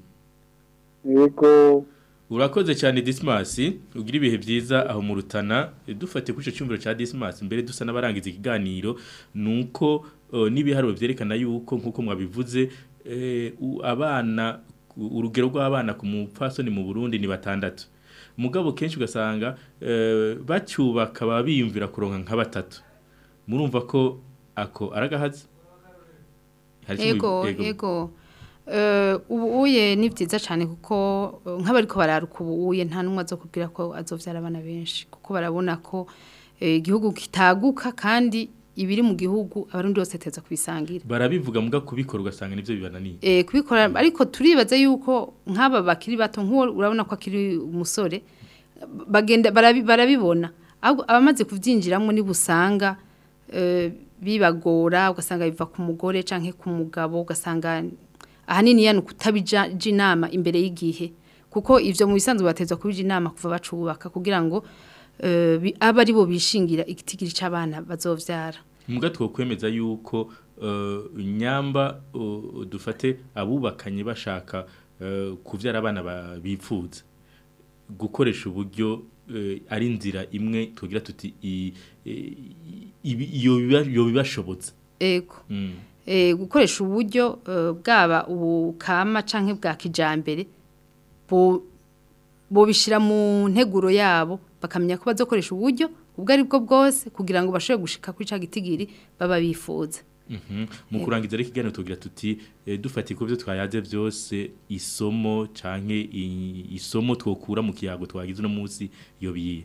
S17: ego
S2: urakoze cyane Dismas ugira ibihe byiza aho mu rutana Eh, dufate kuri ico cyumviro ca Dismas mbere dusa n'abarangiza ikiganiro nuko uh, n'ibiharuro vyerekana yuko nkuko mwabivuze eh, u- abana u- urugero rw'abana ku mupfasoni mu Burundi ni batandatu mugabo kenshi ugasanga eh, bacyubaka baba biyumvira kuronka nka batatu murumva ko ako aragahaze Hari ico
S3: ego
S2: mubi-
S3: ego Eh, ubu uye ni byiza cyane kuko eh, nk'abariko bararuka ubu uye nta n'umwe azokubwira ko azovyara abana benshi kuko barabona ko eh, igihugu kitaguka kandi ibiri mu gihugu abarundi bose teza kubisangira
S2: barabivuga muga kubikora ugasanga nivyo bibananiye
S3: eh kubikora ariko turibaza yuko nk'aba bakiri bato nk'uwo urabona ko akiri umusore bagenda barabi- barabibona ahubwo abamaze kubyinjiramo niba usanga eh, bibagora ugasanga biva ku mugore canke ku mugabo ugasanga ahanini yani kutabija inama imbere y'igihe kuko ivyo mu bisanzwe batezwa kubija inama kuva bacubaka kugira ngo eh, bi- abe ari bo bishingira igitigiri c'abana bazovyara
S2: muga twokwemeza yuko eh, nyamba uh, dufate abubakanye bashaka eh, kuvyara abana ba- bipfuza gukoresha uburyo eh, ari inzira imwe tugira tuti i- i- ibi- iyo biba- iyo bibashobotse
S3: ego
S2: Mm.
S3: eh, gukoresha uburyo eh, bwaba ubukama canke bwa kijambere bo bobishira mu nteguro yabo bakamenya ko bazokoresha uburyo ubwo ari bwo bwose kugira ngo bashobore gushika kuri ca gitigiri baba bifuza
S2: Mhm. mu kurangiza rero ikiganiro tugira tuti eh, dufatiye ku byo twayaze byose isomo canke i- isomo twokura mu kiyago twagize uno munsi iyo biye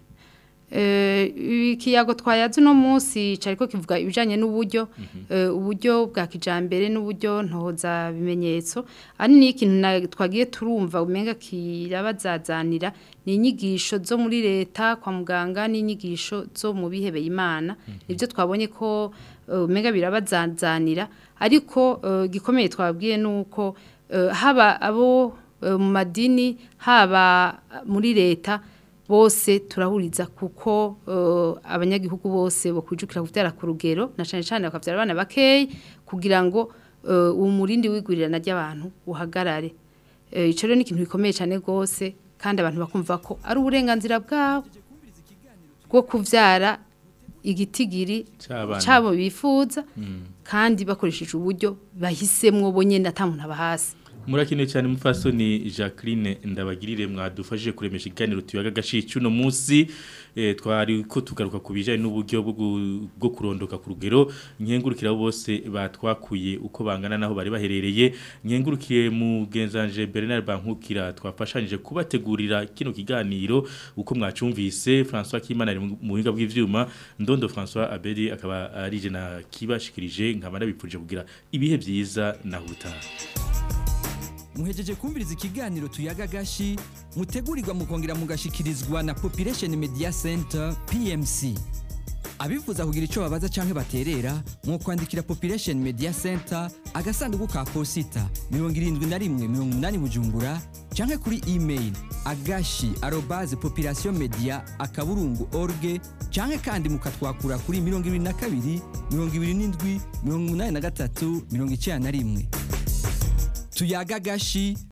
S3: Eh, ikiyago twayaze uno munsi cariko kivuga ibijanye n'uburyo eh, uburyo bwa kijambere n'uburyo ntoza bimenyetso ari ni ikintu na- twagiye turumva umenga kirabazazanira ni inyigisho zo muri leta kwa muganga n'inyigisho zo mu bihebeye imana nibyo twabonye ko eh, umenga birabazazanira ariko eh, gikomeye twabwiye nuko eh, haba abo eh, mu madini haba muri leta bose turahuriza kuko uh, abanyagihugu bose bakwijukira kuvyara ku rugero na cyane cyane bakavyara abana bakeyi kugira ngo uh, uwo murindi wigurirana ry'abantu uhagarare uh, ico rero ni ikintu gikomeye cyane gose kandi abantu bakumva ko ari uburenganzira bwabo bwo kuvyara igitigiri
S2: C'abana.
S3: cabo bifuza
S2: Mm.
S3: kandi bakoresheje uburyo bahisemwo bonyene atamuntu abahasi
S2: murakeneye cyane mufasoni Jacqueline ndabagirire mwadufashije kuremesha ikiganiro tuyaga gashicu no munsi eh, twari ko tugaruka ku bijanye n'uburyo bwo gu- bwo kurondoka ku rugero nkengurukira abo bose batwakuye uko bangana naho bari baherereye nkengurukiye mu genzanje Bernard Bankukira twafashanyije kubategurira kino kiganiro uko mwacumvise François Kimana ari mu buhinga bw'ivyuma Ndondo François Abedi akaba arije na kibashikirije nkaba nabipfuje kugira ibihe byiza na hutaha
S18: muhejeje kumviriza ikiganiro tuyaga gashi mutegurirwa mukongera mugashikirizwa na population media center pmc abifuza kugira icyo babaza cyangwa baterera mu kwandikira population media center agasanduku ka posita mirongo irindwi na rimwe mirongo umunani bujumbura cyangwa kuri email agashi arobaze population media akaburungu org cyangwa kandi mukatwakura kuri mirongo ibiri na kabiri mirongo ibiri n'indwi mirongo umunani na gatatu mirongo icyenda na rimwe tuyaga gashi